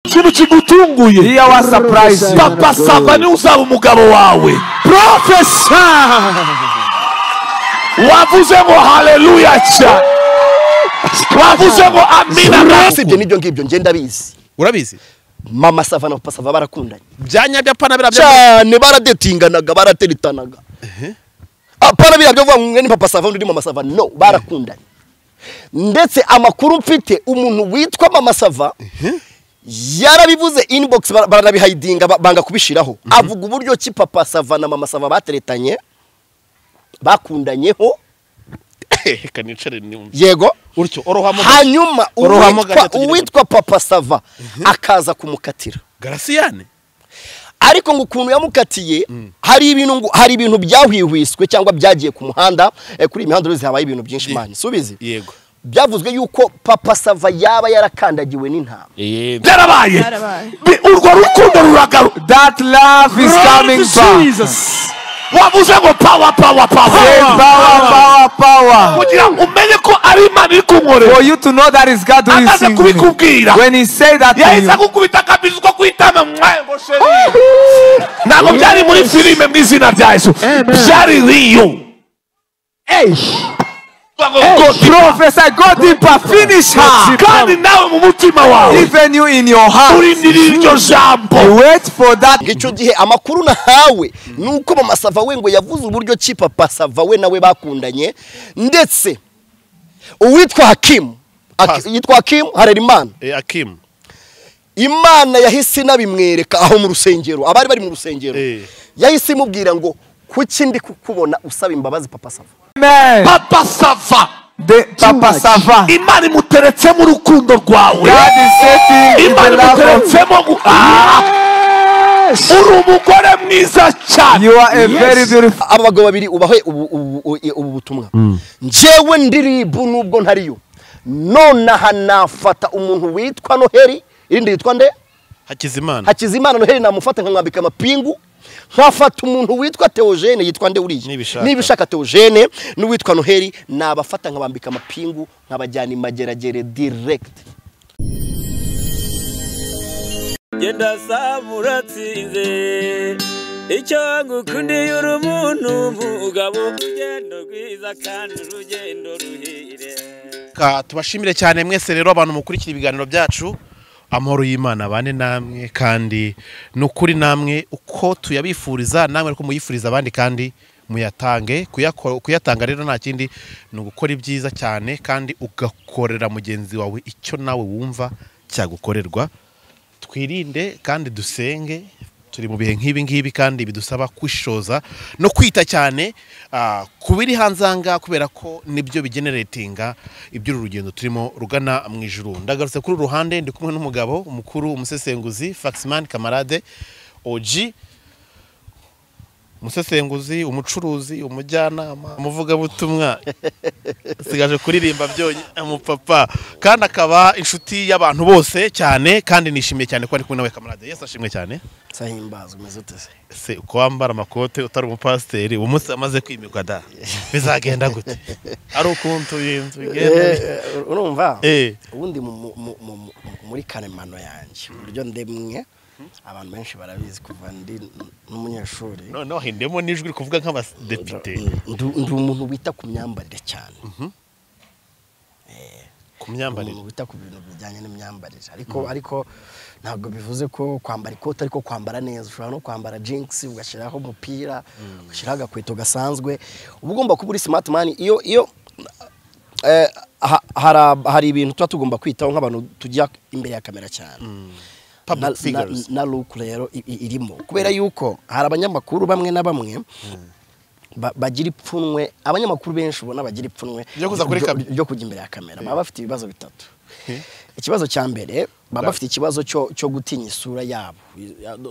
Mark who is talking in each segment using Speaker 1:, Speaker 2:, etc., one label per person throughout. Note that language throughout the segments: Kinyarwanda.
Speaker 1: ikintu kigutunguye
Speaker 2: Here was surprise.
Speaker 1: papa sava niwe uzaba umugabo wawe
Speaker 2: Professor.
Speaker 1: wavuze ngo haleluya cyane wavuze ngo amina na-
Speaker 3: si ibyo n'ibyo ngibyo ngenda bizi
Speaker 2: Urabizi?
Speaker 3: mama sava na papa sava barakundanye
Speaker 2: Byanyabya pana birabya.
Speaker 3: cyane baradetinganaga barateritanaga apana biriya byo kuvuga ngo umwe ni papa sava undi ni mama sava no barakundanye ndetse amakuru mfite umuntu witwa mama sava yarabivuze inbox bara- baranabihayidinga ba- banga kubishiraho avuga uburyo ki papa sava na mama sava bateretanye bakundanyeho
Speaker 2: Reka nicare nimwe.
Speaker 3: yego
Speaker 2: Urutyo orohamo.
Speaker 3: hanyuma
Speaker 2: Orohamo
Speaker 3: uwitwa-
Speaker 2: gato tugira-
Speaker 3: uwitwa papa sava akaza kumukatira
Speaker 2: Garasiyane.
Speaker 3: ariko ngo ukuntu yamukatiye hari ibintu ngo- hari ibintu byahwihwiswe cyangwa byagiye ku muhanda eh, kuri iyi mihanda uruzi habaye ibintu byinshi
Speaker 2: Ye-
Speaker 3: mani subizi
Speaker 2: Yego.
Speaker 3: byavuzwe yuko papa sava yaba yarakandagiwe n'intama
Speaker 2: Eh,
Speaker 1: byarabaye
Speaker 4: Byarabaye.
Speaker 1: Bi- urwo rukundo ruragaruka
Speaker 2: That love is coming back.
Speaker 1: wavuze ngo pawa pawa
Speaker 2: Say
Speaker 1: pawa
Speaker 2: power, power, power.
Speaker 1: kugira ngo umenye ko ari imana iri
Speaker 2: For
Speaker 1: kunkorera
Speaker 2: you to know that is God who is
Speaker 1: amaze
Speaker 2: in you.
Speaker 1: kubikubwira
Speaker 2: When he said that to
Speaker 1: yahise
Speaker 2: you,
Speaker 1: akukubita akabizi ko kwitama mwaye ngo sheri ntabwo byari muri filime mu izina rya yesu byari riyo
Speaker 2: Professor, go deeper, finish her.
Speaker 1: kandi nawe mu mutima wawe
Speaker 2: Even you in your heart,
Speaker 1: urindirira iryo jambo
Speaker 2: you wait for that.
Speaker 3: icyo gihe amakuru nahawe ni uko mama sava we ngo yavuze uburyo ki papa sava we nawe bakundanye ndetse uwitwa hakimu Haki- yitwa hakimu harerimana
Speaker 5: akimu
Speaker 3: imana yahise inabimwereka aho mu rusengero abari bari mu rusengero
Speaker 5: Eh.
Speaker 3: yahise imubwira ngo kuki ndi kukubona usaba imbabazi papa sava
Speaker 2: Amen.
Speaker 1: papa sava
Speaker 2: The Papa
Speaker 3: much.
Speaker 2: Sava.
Speaker 1: imana imuteretsemo urukundo rwawe
Speaker 2: God is setting in
Speaker 1: imana
Speaker 2: the love of
Speaker 1: imuteretsemo gu- Ah! uri umugore mwiza cyane
Speaker 2: You are a very beautiful.
Speaker 3: aba bagabo babiri ubahe ubu, ubu, ubu, ubu butumwa njyewe ndi ribu nubwo ntariyo nonaha nafata umuntu witwa noheli irindi yitwa nde
Speaker 5: hakizimana
Speaker 3: hakizimana noheli namufata nkamwambika amapingu nkafata umuntu witwa teogene yitwa nde uriya
Speaker 5: Nibishaka.
Speaker 3: nibishaka teogene n'uwitwa noheli nabafata nkabambika amapingu nkabajyana imageragere direkiti
Speaker 6: genda saba uratsinze icyo ngukundiye uri umuntu umugabo urugendo rwiza kandi urugendo ruhire
Speaker 5: Ka- tubashimire cyane mwese rero abantu mukurikira ibiganiro byacu amahoro y'imana abane namwe kandi ni ukuri namwe uko tuyabifuriza namwe ariko muyifuriza abandi kandi muyatange Kuyako- kuyatanga rero nta kindi ni ugukora ibyiza cyane kandi ugakorera mugenzi wawe icyo nawe wumva cyagukorerwa twirinde kandi dusenge turi mu bihe nk'ibi ngibi kandi bidusaba kwishoza no kwita cyane ah, ku biri hanze aha ngaha kubera ko nibyo bigeneretinga iby'uru rugendo turimo rugana mu ijuru ndagarutse kuri uru ruhande ndi kumwe n'umugabo umukuru umusesenguzi faxman kamarade oji umusesenguzi umucuruzi umujyanama umuvugabutumwa sigaje kuririmba byonyine umupapa kandi akaba inshuti y'abantu bose cyane kandi nishimiye cyane ko ari kumwe nawe kamarade yesi ashimwe cyane
Speaker 3: sahimbazwe umeze uteze
Speaker 5: se uko wambara amakote utari umupasiteri uwo munsi amaze kwimikwa da bizagenda gute ari ukuntu inzu igenda
Speaker 3: urumva
Speaker 5: Eh.
Speaker 3: ubundi mu- mu- mu- mu- mu- muri karemano yanjye uburyo ndemwe abantu benshi barabizi kuva ndi n- n'umunyeshuri
Speaker 5: noneho hindemo n'ijwi riri kuvuga nk'abadepite
Speaker 3: ndi ndi umuntu wita ku myambarire cyane
Speaker 5: ku myambarire
Speaker 3: umuntu wita ku bintu bijyanye n'imyambarire ariko ariko ntabwo bivuze ko kwambara ikote ariko kwambara neza ushobora no kwambara jinx ugashyiraho umupira ugashyiraho agakweto gasanzwe uba ugomba kuba uri smart man iyo iyo eh, ha- hari- hari ibintu tuba tugomba kwitaho nk'abantu tujya imbere ya kamera cyane
Speaker 5: public
Speaker 3: na-
Speaker 5: figures
Speaker 3: na look rero i- i- irimo kubera yuko hari abanyamakuru bamwe na bamwe ba- bagira ipfunwe abanyamakuru benshi ubona bagira ipfunwe
Speaker 5: Ryo kuza kuri
Speaker 3: ryo-
Speaker 5: kamera.
Speaker 3: ryo kujya imbere ya kamera baba bafite ibibazo bitatu ikibazo cya mbere baba bafite ikibazo cyo cyo gutinya isura yabo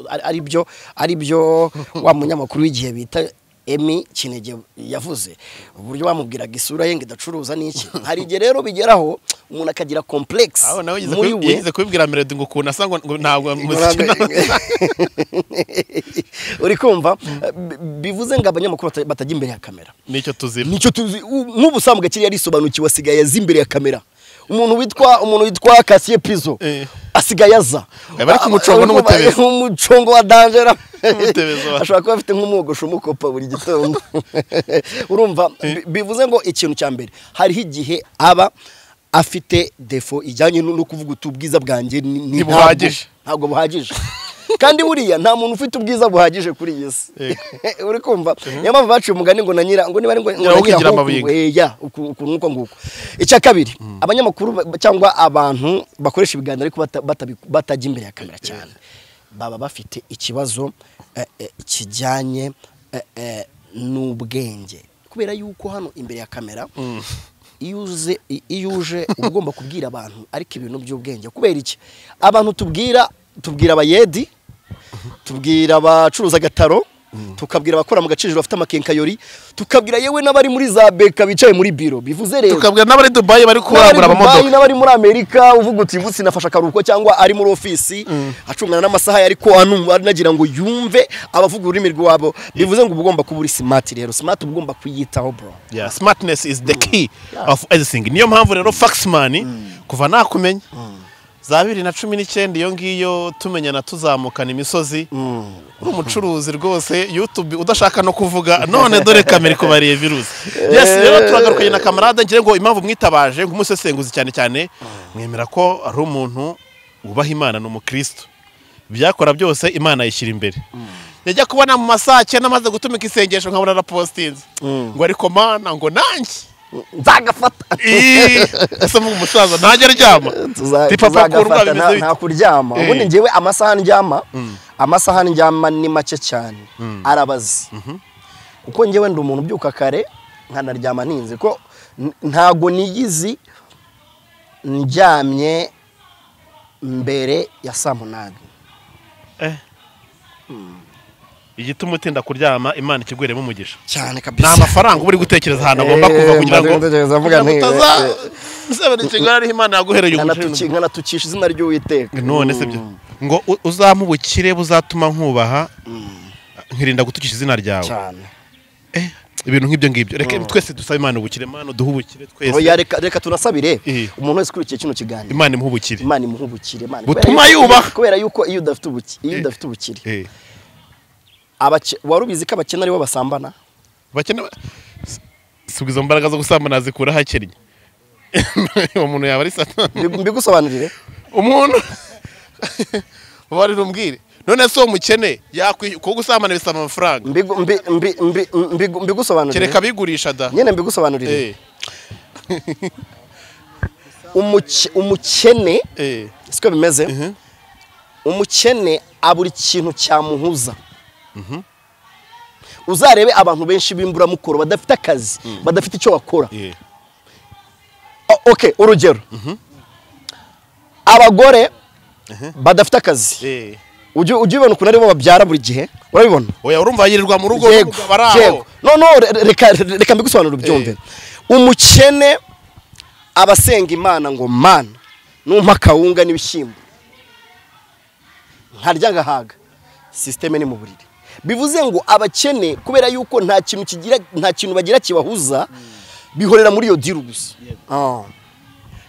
Speaker 3: Ari- ari byo ari byo wa munyamakuru w'igihe bita emi kinege yavuze uburyo bamubwiraga isura ye ngo idacuruza n'iki hari igihe rero bigeraho umuntu akagira complex
Speaker 5: aho nawe yigeze
Speaker 3: muri
Speaker 5: kubi-
Speaker 3: we
Speaker 5: yigeze kubibwira meredi ngo ukuntu asa ngo ngo ntabwo muziki
Speaker 3: uri kumva Bi- bivuze ngo abanyamakuru bata- batajya imbere ya kamera
Speaker 5: nicyo tuzira
Speaker 3: nicyo tuzi u- nk'ubusanzwe kiriya arisobanukiwe asigaye azi imbere ya kamera umuntu witwa umuntu witwa kasiye pizo
Speaker 5: Eh.
Speaker 3: asigaye aza
Speaker 5: Yaba ari ku mucongo n'umutebezo.
Speaker 3: umucongo wa danjera
Speaker 5: Umutebezo wa-
Speaker 3: ashobora kuba afite nk'umwogosho umukopa buri gitondo urumva bi- bivuze ngo ikintu cya mbere hariho igihe aba afite defo ijyanye no no kuvuga uti ubwiza bwanjye ni- ni ntabwo-
Speaker 5: Ntibuhagije.
Speaker 3: ntabwo buhagije kandi buriya nta muntu ufite ubwiza buhagije kuri iyi si uri kumva niyo mpamvu baciye umugani ngo na nyira ngo niba ari ngo ngo na
Speaker 5: ukigira
Speaker 3: nyirahuku,
Speaker 5: amabinga.
Speaker 3: eh, ya uku- ukuntu uko nguko icya kabiri abanyamakuru ba- cyangwa abantu bakoresha ibiganiro ariko bata- batabi- batajya imbere ya kamera cyane baba bafite ikibazo eh, eh, kijyanye eh, eh, n'ubwenge kubera yuko hano imbere ya kamera iyo uze i- iyo uje uba ugomba kubwira abantu ariko ibintu by'ubwenge kubera iki abantu tubwira tubwira abayedi tubwira abacuruza agataro tukabwira abakora mu gaciro bafite amakenkayori tukabwira yewe n'abari muri za beka bicaye muri biro bivuze rero
Speaker 5: tukabwira n'abari dubayi bari
Speaker 3: n'abari
Speaker 5: kurangura
Speaker 3: Dubai,
Speaker 5: amamodoka
Speaker 3: n'abari muri amerika uvuga uti ubu sinafashe akaruhuko cyangwa ari muri ofisi acungana n'amasaha ye, ariko anumva anagira ngo yumve abavuga ururimi rwabo bivuze ngo uba ugomba kuba uri smart rero smart uba ugomba kuyitaho bro
Speaker 5: Yeah, smartness is the key of everything niyo mpamvu rero faxman kuva nakumenya za bibiri na cumi n'icyenda iyo ngiyo tumenyana tuzamukana imisozi uri umucuruzi rwose youtube udashaka no kuvuga none dore kamera ikubariye virusi yes rero turagarukaye na kamarade ngira ngo impamvu mwitabaje nk'umusesenguzi cyane cyane mwemera ko ari umuntu wubaha imana ni umukristo byakora byose imana yishyira imbere yajya kubona mu masake n'amaze gutumika isengesho nkabona arapositinze ngo ariko mana ngo nanjye
Speaker 3: nzagafata
Speaker 5: Ii, ese mvuga umusaza ntajya aryama
Speaker 3: Tuza-
Speaker 5: Ti papa kurwa
Speaker 3: tuzagafata
Speaker 5: bimeze
Speaker 3: nta- nta
Speaker 5: bite
Speaker 3: kuryama
Speaker 5: Eh.
Speaker 3: ubundi ngewe amasaha ndyama amasaha ndyama ni make cyane arabazi kuko ngewe ndi umuntu ubyuka kare nkanaryama ntinze ko n- ntago niyizi ndyamye mbere ya saa munani
Speaker 5: igituma utinda kuryama imana ikiguheremo umugisha
Speaker 3: cyane
Speaker 5: ni amafaranga uba uri gutekereza ahantu agomba kuva
Speaker 3: Eh,
Speaker 5: kugira ngo
Speaker 3: mba ndatekereza mvuga
Speaker 5: kugira ngo
Speaker 3: nti-
Speaker 5: utaza
Speaker 3: eh,
Speaker 5: usabana ikigali imana yaguhereye umugisha
Speaker 3: nkanatukisha izina ry'uwiteka
Speaker 5: none se byo ngo u- uzampe ubukire buzatuma nkubaha nkirinda gutukisha izina ryawe
Speaker 3: cyane
Speaker 5: Eh, ibintu nk'ibyo ngibyo reka twese dusabe imana ubukire imana duhe ubukire
Speaker 3: Oya,
Speaker 5: twese
Speaker 3: reka reka tunasabire
Speaker 5: Eh.
Speaker 3: umuntu wese ukurikiye kino kiganiro
Speaker 5: imana imuhe ubukire
Speaker 3: imana imuha ubukire imana
Speaker 5: Butuma
Speaker 3: kubera yuko-
Speaker 5: yubaha.
Speaker 3: kubera yuko iyo udafite ubukire iyo
Speaker 5: Eh.
Speaker 3: udafite ubukire
Speaker 5: Eh,
Speaker 3: Abace- wari ubizi ko abakene aribo basambana
Speaker 5: bakene si- si ubwo izo mbaraga zo gusambana zikura hakennye uwo muntu yaba ari satani
Speaker 3: Mbi- mbigusobanurire
Speaker 5: umuntu wari umbwire none se uwo mukene yakwishyura kuko gusambana bisaba amafaranga
Speaker 3: Mbigu- mbi- mbi- mbi- mbigu- mbigusobanurire
Speaker 5: kereka abigurisha da
Speaker 3: nyine mbigusobanurire
Speaker 5: Eh,
Speaker 3: Umuke- umukene
Speaker 5: eh,
Speaker 3: siko bimeze
Speaker 5: Mhm.
Speaker 3: umukene abura ikintu cyamuhuza uzarebe abantu benshi b'imburamukoro badafite akazi badafite icyo bakora
Speaker 5: eh,
Speaker 3: O- okay urugero abagore badafite akazi
Speaker 5: eh.
Speaker 3: ujya ujya ubibona ukuntu aribo babyara buri gihe urabibona
Speaker 5: oya urumva yirirwa mu rugo
Speaker 3: Yego,
Speaker 5: n'umugabo ari aho
Speaker 3: yego. no no re- reka reka mbigusobanura ubyumve umukene abasenga imana ngo mana numpa akawunga n'ibishyimbo nkarya ngahaga sisiteme ni mu buriri bivuze ngo abakene kubera yuko nta kintu kigira nta kintu bagira kibahuza bihorera muri iyo diru gusa Ah.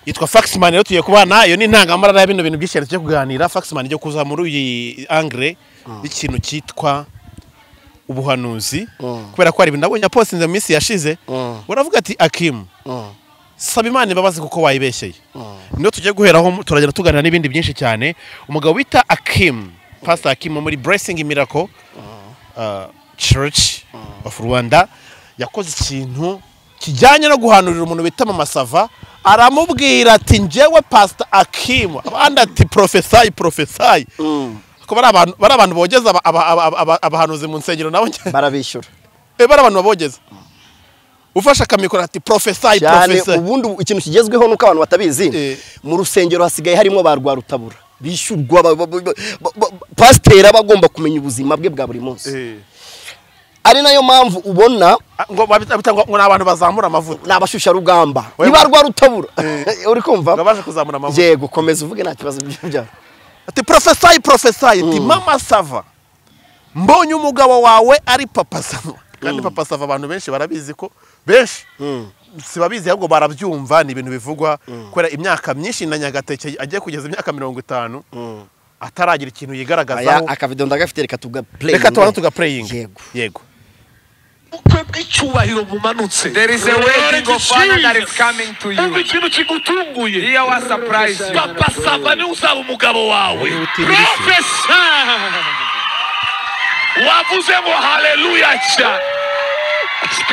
Speaker 5: yitwa Faxman rero tugiye kubana nayo ni intangamara ya bino bintu by'ishyano cyo kuganira Faxman ijya kuza muri uyu angre y'ikintu cyitwa ubuhanuzi kubera ko hari ibintu nabonye apostinze mu minsi yashize uravuga ati akimu saba imana imbabazi kuko wayibeshyeye niyo tugiye guheraho turagenda tuganira n'ibindi byinshi cyane umugabo wita akimu pastor akimu wo muri blessing miracle uh, church of rwanda yakoze ikintu kijyanye no guhanurira umuntu bita mama sava aramubwira ati njyewe pastor akimu abandi ati profesayi profesayi ko bari abantu bari abantu bogeza aba- aba- aba- aba- abahanuzi mu nsengero nabo njye-
Speaker 3: barabishyura
Speaker 5: Eh, bari abantu babogeza ufashe akamikoro ati profesayi
Speaker 3: cyane
Speaker 5: profesayi
Speaker 3: ubundi ubu- ikintu kigezweho nuko abantu batabizi
Speaker 5: Eh.
Speaker 3: mu rusengero hasigaye harimo ba rwarutabura bishyurwa ba- ba- ba- ba- ba- pasiteri aba agomba kumenya ubuzima bwe bwa buri munsi
Speaker 5: Eh.
Speaker 3: ari nayo mpamvu ubona
Speaker 5: Ah, ngo babita babita ngo ngo ni abantu bazamura amavuta
Speaker 3: ni abashusharugamba
Speaker 5: Oya,
Speaker 3: ni ba rwarutabura
Speaker 5: ngo
Speaker 3: uri kumva
Speaker 5: baje kuzamura amavuta
Speaker 3: yego komeza uvuge nta kibazo by'ibyo
Speaker 5: ati profesayi profesayi ati mama sava mbonye umugabo wawe ari papa sava kandi papa sava abantu benshi barabizi ko benshi sibabizi ahubwo barabyumva ni ibintu bivugwa kubera imyaka myinshi na nyagateke agiye kugeza imyaka mirongo itanu ataragira ikintu
Speaker 3: aya
Speaker 5: yigaragazaho
Speaker 3: akavido ndagafite reka tugapureyinge
Speaker 5: reka tubanze tugapureyinga
Speaker 3: yego
Speaker 5: yego
Speaker 1: ubukwe bw'icyubahiro bumanutse
Speaker 2: There is a wedding of honor that is coming to
Speaker 1: umva
Speaker 2: you.
Speaker 1: ikintu kigutunguye
Speaker 2: Here I surprise you.
Speaker 1: papa sava niwe uzaba umugabo wawe profesa wavuze ngo haleluya cya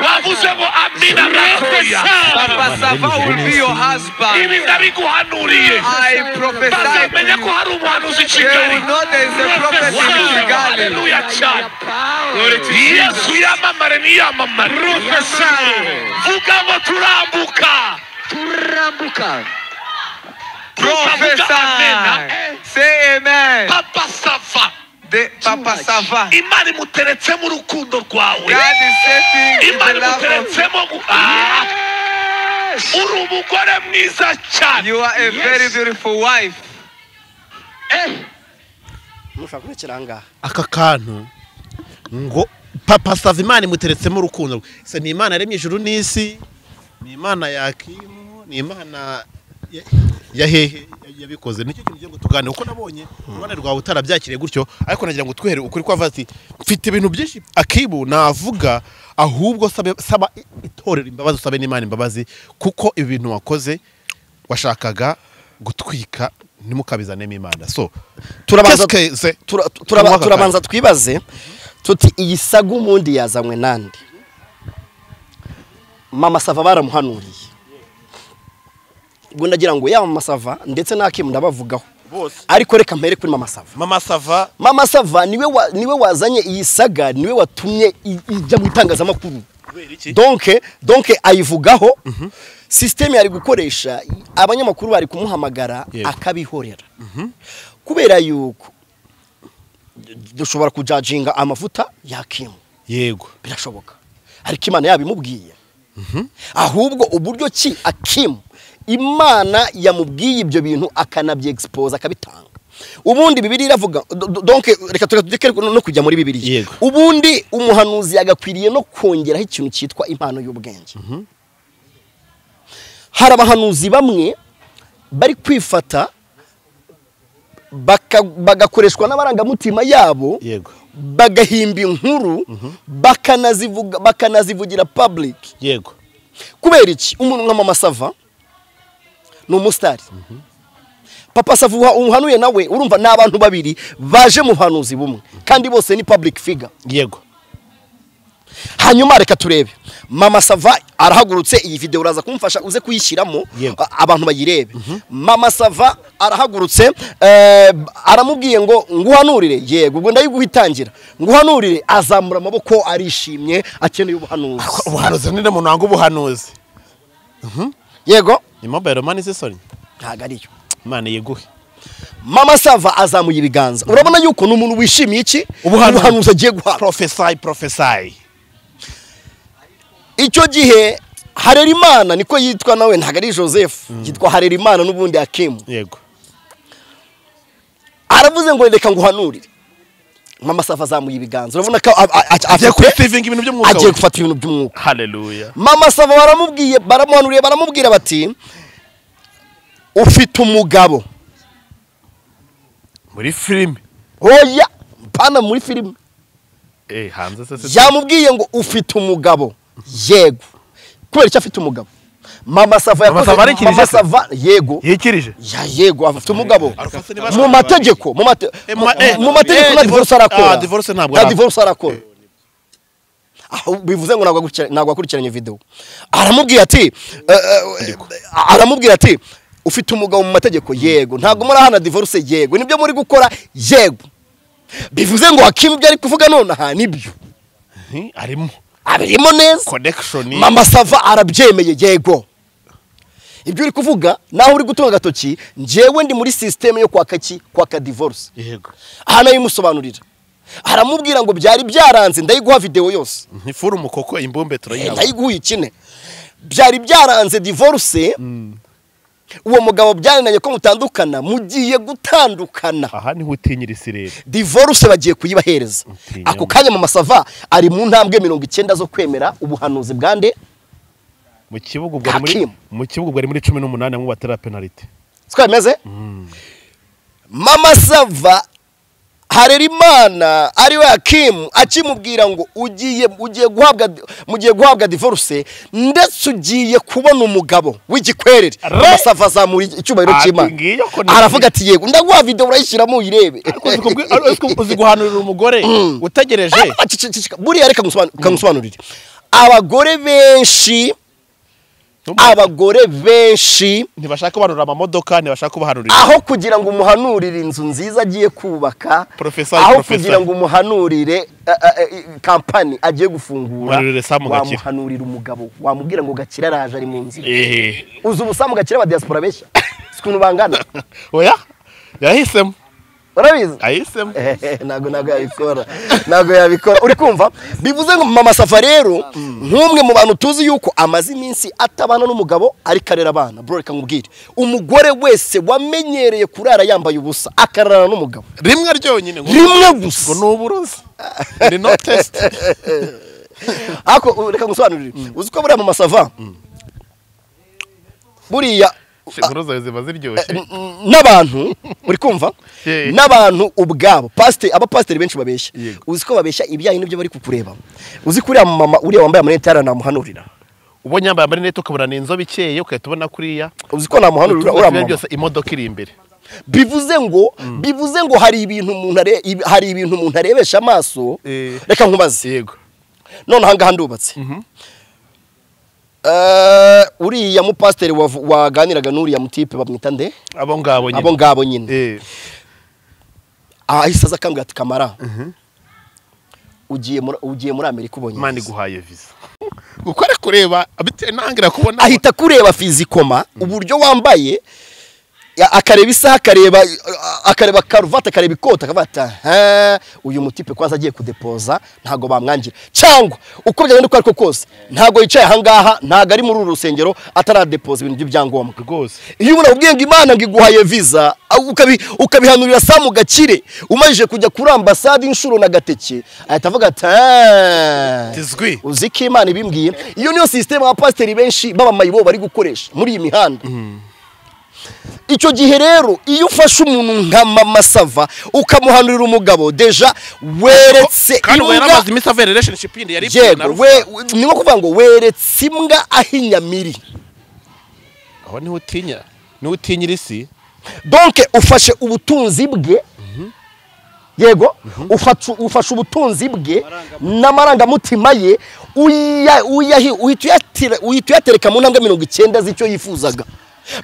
Speaker 1: wavuze ngo amina gatoya
Speaker 2: Papa Sava will be your husband.
Speaker 1: ibi ndabiguhanuriye
Speaker 2: I prophesy.
Speaker 1: bazamenya ko hari umuhanuzi i
Speaker 2: They
Speaker 1: kigali
Speaker 2: will know there is a prophecy in Kigali.
Speaker 1: haleluya cyane yesu yamamare niyamamare vuga ngo turambuka
Speaker 2: Prophesy. Say amen.
Speaker 1: papa sava
Speaker 2: The Papa Sava.
Speaker 1: imana imuteretsemo urukundo rwawe
Speaker 2: God is setting in
Speaker 1: imana
Speaker 2: the love of
Speaker 1: imuteretsemo gu- Ah! uri umugore mwiza cyane
Speaker 2: you are a very beautiful wife.
Speaker 3: mushobora kubikira aha ngaha
Speaker 5: aka kantu ngo papa sava imana imuteretsemo urukundo rwe se ni imana yaremye ijuru n'isi ni imana yakimu ni imana ya- ya hehe ya- yabikoze nicyo kintu ugiye ngo tuganire kuko nabonye uruhande rwawe utarabyakiriye gutyo ariko nagira ngo twihere ukuri ko avuga ati mfite ibintu byinshi akibu navuga ahubwo sabe- saba itorero imbabazi usabe n'imana imbabazi kuko ibi bintu wakoze washakaga gutwika ntimukabizanemo imana so qu'est-ce
Speaker 3: Turabanza-
Speaker 5: que c'est?
Speaker 3: Tura- turaba-
Speaker 5: Mwaka
Speaker 3: turabanza twibaze tuti iyi saga umundi yazanywe nande mama sava baramuhanuriye ubwo ndagira ngo yaba mama sava ndetse n'akimu ndabavugaho ariko reka mpere kuri mama sava
Speaker 5: mama sava
Speaker 3: mama sava niwe wa- niwe wazanye iyi saga niwe watumye i- ijya mu itangazamakuru donke donke ayivugaho sisiteme yari gukoresha abanyamakuru bari kumuhamagara
Speaker 5: Yego.
Speaker 3: akabihorera kubera yuko dushobora kujajinga amavuta yakimu
Speaker 5: yego
Speaker 3: birashoboka ariko imana yabimubwiye ahubwo uburyo ki akimu imana yamubwiye ibyo bintu akanabyegispose akabitanga ubundi bibiri iravuga do- do- donke reka tujye no kujya muri bibiri
Speaker 5: Yego.
Speaker 3: ubundi umuhanuzi yagakwiriye no kongeraho ikintu cyitwa impano y'ubwenge hari abahanuzi bamwe bari kwifata baka- bagakoreshwa n'amarangamutima yabo
Speaker 5: yego
Speaker 3: bagahimba inkuru bakanazivuga bakanazivugira public
Speaker 5: yego
Speaker 3: kubera iki umuntu nka mama sava ni umusitari papa sava uha- umuhanuye nawe urumva ni abantu babiri baje mu buhanuzi bumwe kandi bose ni public figure
Speaker 5: yego
Speaker 3: hanyuma reka turebe mama sava arahagurutse iyi videwo uraza kumufasha uze kuyishyiramo
Speaker 5: Yego.
Speaker 3: a- abantu bayirebe mama sava arahagurutse eh, aramubwiye ngo nguhanurire yego ubwo ndayiguha itangira nguhanurire azamura amaboko arishimye akeneye ubuhanuzi
Speaker 5: ubuhanuzi ninde muntu wanga ubuhanuzi
Speaker 3: yego
Speaker 5: ni mobile mani isesoni
Speaker 3: ntabwo ariyo
Speaker 5: imana yeguhe
Speaker 3: mama sava azamuye ibiganza urabona yuko ni umuntu wishimiye iki
Speaker 5: Ubuhanuzi.
Speaker 3: ubuhanuzi agiye guhabwa
Speaker 5: profesayi profesayi
Speaker 3: icyo gihe harerimana niko yitwa nawe ntabwo ari joseph yitwa harerimana n'ubundi akimu
Speaker 5: yego
Speaker 3: aravuze ngo reka nguhanurire mama safa azamuye ibiganza urabona ko a- a- a-
Speaker 5: agiye
Speaker 3: afite-
Speaker 5: kuresivinga ibintu by'umwuka
Speaker 3: agiye gufata ibintu by'umwuka
Speaker 5: haleluya
Speaker 3: mama safa baramubwiye baramuhanuriye baramubwira bati ufite umugabo
Speaker 5: muri filime
Speaker 3: oya mpana muri filime
Speaker 5: eh hanze sese
Speaker 3: yamubwiye ngo ufite umugabo yego kubera icyo afite umugabo mama sava yakoze
Speaker 5: Sava arikirije
Speaker 3: mama
Speaker 5: se?
Speaker 3: sava yego
Speaker 5: yikirije
Speaker 3: ya yego afite umugabo
Speaker 5: Arafata niba
Speaker 3: mu
Speaker 5: ashaka
Speaker 3: mategeko mu mate-
Speaker 5: Eh, ma- eh,
Speaker 3: mu mategeko
Speaker 5: eh,
Speaker 3: nta
Speaker 5: divorce-
Speaker 3: divorce arakora
Speaker 5: ah, divorce ntabwo
Speaker 3: nta
Speaker 5: arakora.
Speaker 3: divorce arakora aho bivuze ngo ntabwo akurikira- ntabwo akurikiranye video aramubwira ati eh, eh, aramubwira ati ufite umugabo mu mategeko yego ntabwo murahana divorce yego nibyo muri gukora yego bivuze ngo hakimu ibyo ari kuvuga nonaha nibyo
Speaker 5: Mhm, arimo
Speaker 3: abirimo neza
Speaker 5: connection
Speaker 3: mama sava arabyemeye yego ibyo uri kuvuga naho uri gutunga agatoki njyewe ndi muri sisiteme yo kwaka ki kwaka divorce
Speaker 5: yego
Speaker 3: aha nayimusobanurira aramubwira ngo byari byaranze ndayiguha videwo yose
Speaker 5: ntifuru umukoko imbumbe
Speaker 3: Eh,
Speaker 5: turayihabwa
Speaker 3: ndayiguha ikine byari byaranze divorce uwo mugabo byarananye ko mutandukana mugiye gutandukana
Speaker 5: aha niho utinyira isirere
Speaker 3: divorce bagiye kuyibahereza
Speaker 5: Utinya.
Speaker 3: ako kanya mama sava ari mu ntambwe mirongo icyenda zo kwemera ubuhanuzi bwa nde
Speaker 5: mu kibuga ubwo ari muri
Speaker 3: Hakim.
Speaker 5: mu kibuga ubwo ari muri cumi n'umunani bamwe batera penaliti
Speaker 3: siko bimeze mama sava harerimana ari we hakimu akimubwira ngo ugiye ugiye guhabwa mugiye guhabwa divorce ndetse ugiye kubona umugabo w'igikwerere
Speaker 5: Re-
Speaker 3: mama sava azamura icyubahiro
Speaker 5: Ati
Speaker 3: cy'imana
Speaker 5: ngiyo ko ni-
Speaker 3: aravuga ati yego ndaguha video urayishyiramo uyirebe
Speaker 5: Ariko uzi kubwi- ar- uzi ku- uzi guhanurira umugore utegereje
Speaker 3: Ah, ah, cicika, cicika. buriya reka ngusoban- reka ngusobanurire abagore benshi abagore benshi
Speaker 5: ntibashaka kubanurira amamodoka ntibashaka kubahanurira
Speaker 3: aho kugira ngo umuhanurire inzu nziza agiye kubaka
Speaker 5: Professor,
Speaker 3: aho
Speaker 5: professor.
Speaker 3: kugira ngo umuhanurire eh, eh, eh, kampani agiye gufungura
Speaker 5: Umuhanurire Sam Gakira.
Speaker 3: wamuhanurira umugabo wamubwira ngo gakira araje ari mu nzira
Speaker 5: Eh,
Speaker 3: uzi ubusamu gakira aba diaspora benshi si ukuntu bangana
Speaker 5: oya yahisemo
Speaker 3: urabizi
Speaker 5: ahisemo
Speaker 3: Ehehe, ntabwo ntabwo yabikora ntabwo yabikora uri kumva bivuze ngo mama safa rero nk'umwe mu bantu tuzi yuko amaze iminsi atabana n'umugabo ariko arera abana bro reka nkubwire umugore wese wamenyereye kurara yambaye ubusa akararana n'umugabo
Speaker 5: rimwe ryonyine ngo
Speaker 3: rimwe
Speaker 5: ngo
Speaker 3: gusa
Speaker 5: ni uburozi ni no tesiti
Speaker 3: ariko u- reka ngusobanurire uzi ko buriya mu masava buriya
Speaker 5: ingoroza ziba ziryoshye
Speaker 3: n- n- n'abantu uri kumva
Speaker 5: Yeah.
Speaker 3: n'abantu ubwabo pasiteri abapasiteri benshi babeshya
Speaker 5: Yego.
Speaker 3: uzi ko babeshya ibijyanye n'ibyo bari kukureba uzi ko uriya mama uriya wambaye amarinete yari namuhanurira
Speaker 5: ubonye yambaye amarinete ukabona ni inzobe ikeye ugahita ubona kuriya
Speaker 3: uzi ko namuhanurira
Speaker 5: uturwa
Speaker 3: uriya
Speaker 5: tubiri
Speaker 3: mama
Speaker 5: byose imodoka iri imbere
Speaker 3: bivuze ngo bivuze ngo hari ibintu umuntu are- ibi- hari ibintu umuntu arebesha amaso
Speaker 5: Eh.
Speaker 3: reka nkubaze
Speaker 5: yego
Speaker 3: none ahangaha ndubatse Eh, uriya mupasiteri wavu- waganiraga n'uriya mutipe bamwita nde
Speaker 5: abo ngabo nyine
Speaker 3: abo ngabo nyine
Speaker 5: Eh,
Speaker 3: ahise aza akambwira ati kamara ugiye muri- ugiye muri amerika ubonye
Speaker 5: imana
Speaker 3: iki?"
Speaker 5: iguhaye viza gukora kureba bitewe nangira kubona
Speaker 3: ahita kureba fizikoma uburyo wambaye ya- akareba isaha akareba akareba karuvati akareba ikoti akavuga ati "Aha, uyu mutipe kwanza agiye kudepoza ntabwo bamwangira cyangwa uko byagenda uko ariko kose ntabwo yicaye ahangaha ntabwo ari muri uru rusengero ataradepoza ibintu by'ibyangombwa
Speaker 5: rwose
Speaker 3: iyo umuntu akubwiye ngo imana ngo iguhaye viza ukabi- ukabihanurira samu gakire umajije kujya kuri ambasade inshuro na gateke ahita avuga ati "Ah,
Speaker 5: Tizwi."
Speaker 3: uzi ko imana ibimbwiye iyo niyo sisiteme abapasiteri benshi b'abamayibo bari gukoresha muri iyi mihanda icyo gihe rero iyo ufashe umuntu nka mama sava ukamuhanurira umugabo deja weretse
Speaker 5: kandi ubu
Speaker 3: imbwa-
Speaker 5: yaramaze iminsi avuye relationship yindi yari ipfuye na
Speaker 3: yego
Speaker 5: ruswa.
Speaker 3: we- ni nko kuvuga ngo weretse imbwa aho inyamiri
Speaker 5: aho niho utinya niho utinyira isi
Speaker 3: donke ufashe ubutunzi bwe yego ufashe- ufashe ubutunzi bwe n'amarangamutima ye uya- uyahi- uhita uyatira- uhita uyatereka mu ntambwe mirongo icyenda z'icyo yifuzaga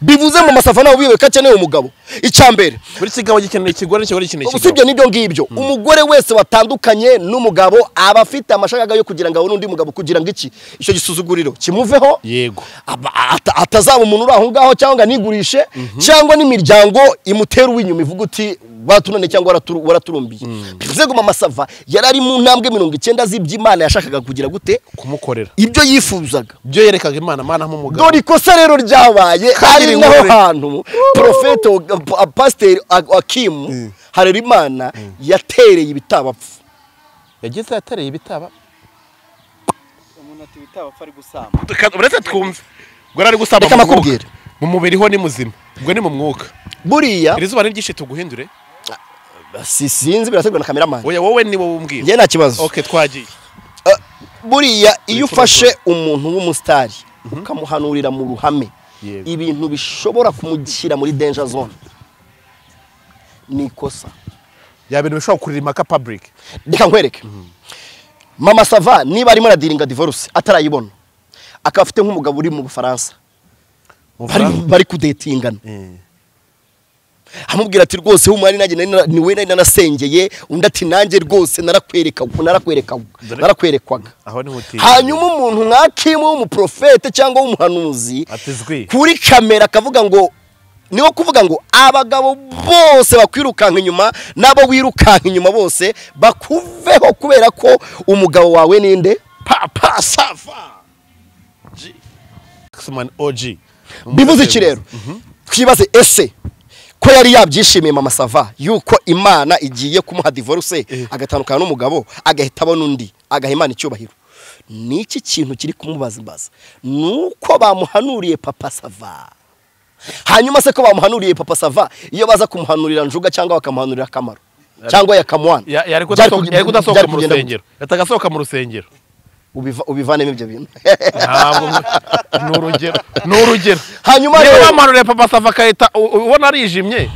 Speaker 3: bivuze mu masafa ntawe ubiyobe ko akeneye umugabo icya mbere
Speaker 5: buri kigabo gikeneye ikigore n'ikigore gikeneye ikigabo
Speaker 3: usibye n'ibyo ngibyo umugore wese watandukanye n'umugabo aba afite amashagaga yo kugira ngo abone undi mugabo kugira ngo iki icyo gisuzuguriro kimuveho
Speaker 5: yego
Speaker 3: aba- ata- atazaba umuntu uri aho ngaho cyangwa nigurishe cyangwa n'imiryango imutera uw'inyuma ivuga uti watunane cyangwa waraturu- waraturumbiye bivuze ngo mama sava yari ari mu ntambwe mirongo icyenda z'iby'imana yashakaga kugira gute
Speaker 5: kumukorera
Speaker 3: ibyo yifuzaga
Speaker 5: ibyo yerekaga imana imana nk'umugabo
Speaker 3: dore ikosa rero ryabaye ari naho hantu porofete wa- pasiteri akimu harerimana yatereye ibitabapfa
Speaker 5: yagize yatereye ibitaba
Speaker 4: umuntu ati witabapfa ari gusama
Speaker 5: Tuka- uretse twumve ubwo yari ari gusamba
Speaker 3: Reka
Speaker 5: mu mwuka.
Speaker 3: nakubwire.
Speaker 5: mu mubiri ho ni muzima ubwo ni mu mwuka
Speaker 3: buriya
Speaker 5: iri zuba ni ryinshi tuguhindure
Speaker 3: si- sinzi birategurwa na kameramani
Speaker 5: oya wowe niwe wumbwira
Speaker 3: njye nta kibazo
Speaker 5: ok twagiye
Speaker 3: buriya
Speaker 5: Wifuza
Speaker 3: iyo ufashe umuntu w'umusitari ukamuhanurira mu ruhame
Speaker 5: Yego.
Speaker 3: ibintu bishobora kumushyira muri denja zone ni ikosa
Speaker 5: ya bintu bishobora kukurira impaka public
Speaker 3: reka nkwereke mama sava niba arimo aradiringa divorce atarayibona akaba afite nk'umugabo uri mu bufaransa bari, bari kudetingana amubwira ati rwose w'umwari nanjye nari na- ni we nari nanasengeye undi ati nanjye rwose narakwereka narakwereka narakwerekwaga
Speaker 5: aho niho utinya
Speaker 3: hanyuma umuntu nka kimwe w'umuprofete cyangwa w'umuhanuzi
Speaker 5: atizwi
Speaker 3: kuri kamera akavuga ngo niwo kuvuga ngo abagabo bose bakwirukanka inyuma n'abo wirukanka inyuma bose bakuveho kubera ko umugabo wawe ninde
Speaker 5: papa sava G. Xman OG
Speaker 3: bivuze iki rero twibaze ese ko yari yabyishimiye mama sava yuko imana igiye kumuha divorce agatandukana n'umugabo agahita abona undi agaha imana icyubahiro ni iki kintu kiri kumubaza imbaza ni uko bamuhanuriye papa sava hanyuma se ko bamuhanuriye papa sava iyo baza kumuhanurira njuga cyangwa bakamuhanurira akamaro cyangwa yakamuhana
Speaker 5: Ya- yari
Speaker 3: byari
Speaker 5: kudasohoka-
Speaker 3: kugenda-
Speaker 5: yari kudasohoka
Speaker 3: byari
Speaker 5: mu
Speaker 3: kugenda-
Speaker 5: rusengero yataga asohoka mu rusengero
Speaker 3: ubiva- ubivanemo ibyo bintu
Speaker 5: ntabwo ni urugero ni urugero
Speaker 3: hanyuma
Speaker 5: niba
Speaker 3: rero
Speaker 5: bamuhanuriye papa sava akahita u- u- ubona arijimye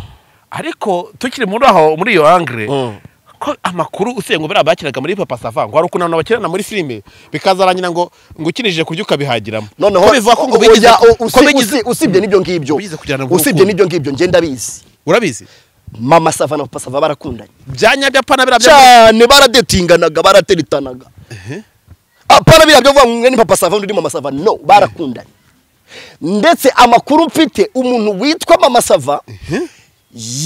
Speaker 5: ariko tukiri muri aho muri iyo angire
Speaker 3: Mm.
Speaker 5: ko amakuru usiye ngo biriya bakinaga muri papa sava ngo hari ukuntu abantu bakirana muri filime bikazarangira ngo ngo ukinije kurya ukabihagiramo
Speaker 3: noneho
Speaker 5: ko bivuga ko ngo
Speaker 3: oya,
Speaker 5: bigize
Speaker 3: o-
Speaker 5: ko
Speaker 3: usi-
Speaker 5: bigize
Speaker 3: usi- usibye n'ibyo ngibyo
Speaker 5: Bigize kujyana mu
Speaker 3: usibye
Speaker 5: rukundo.
Speaker 3: n'ibyo ngibyo njye ndabizi
Speaker 5: urabizi
Speaker 3: mama sava na papa sava barakundanye
Speaker 5: bya nyajyapana biriya bya
Speaker 3: cyane baradetinganaga barateritanaga apana biriya byo vuga ngo umwe ni papa sava undi ni mama sava no barakundanye ndetse amakuru mfite umuntu witwa mama sava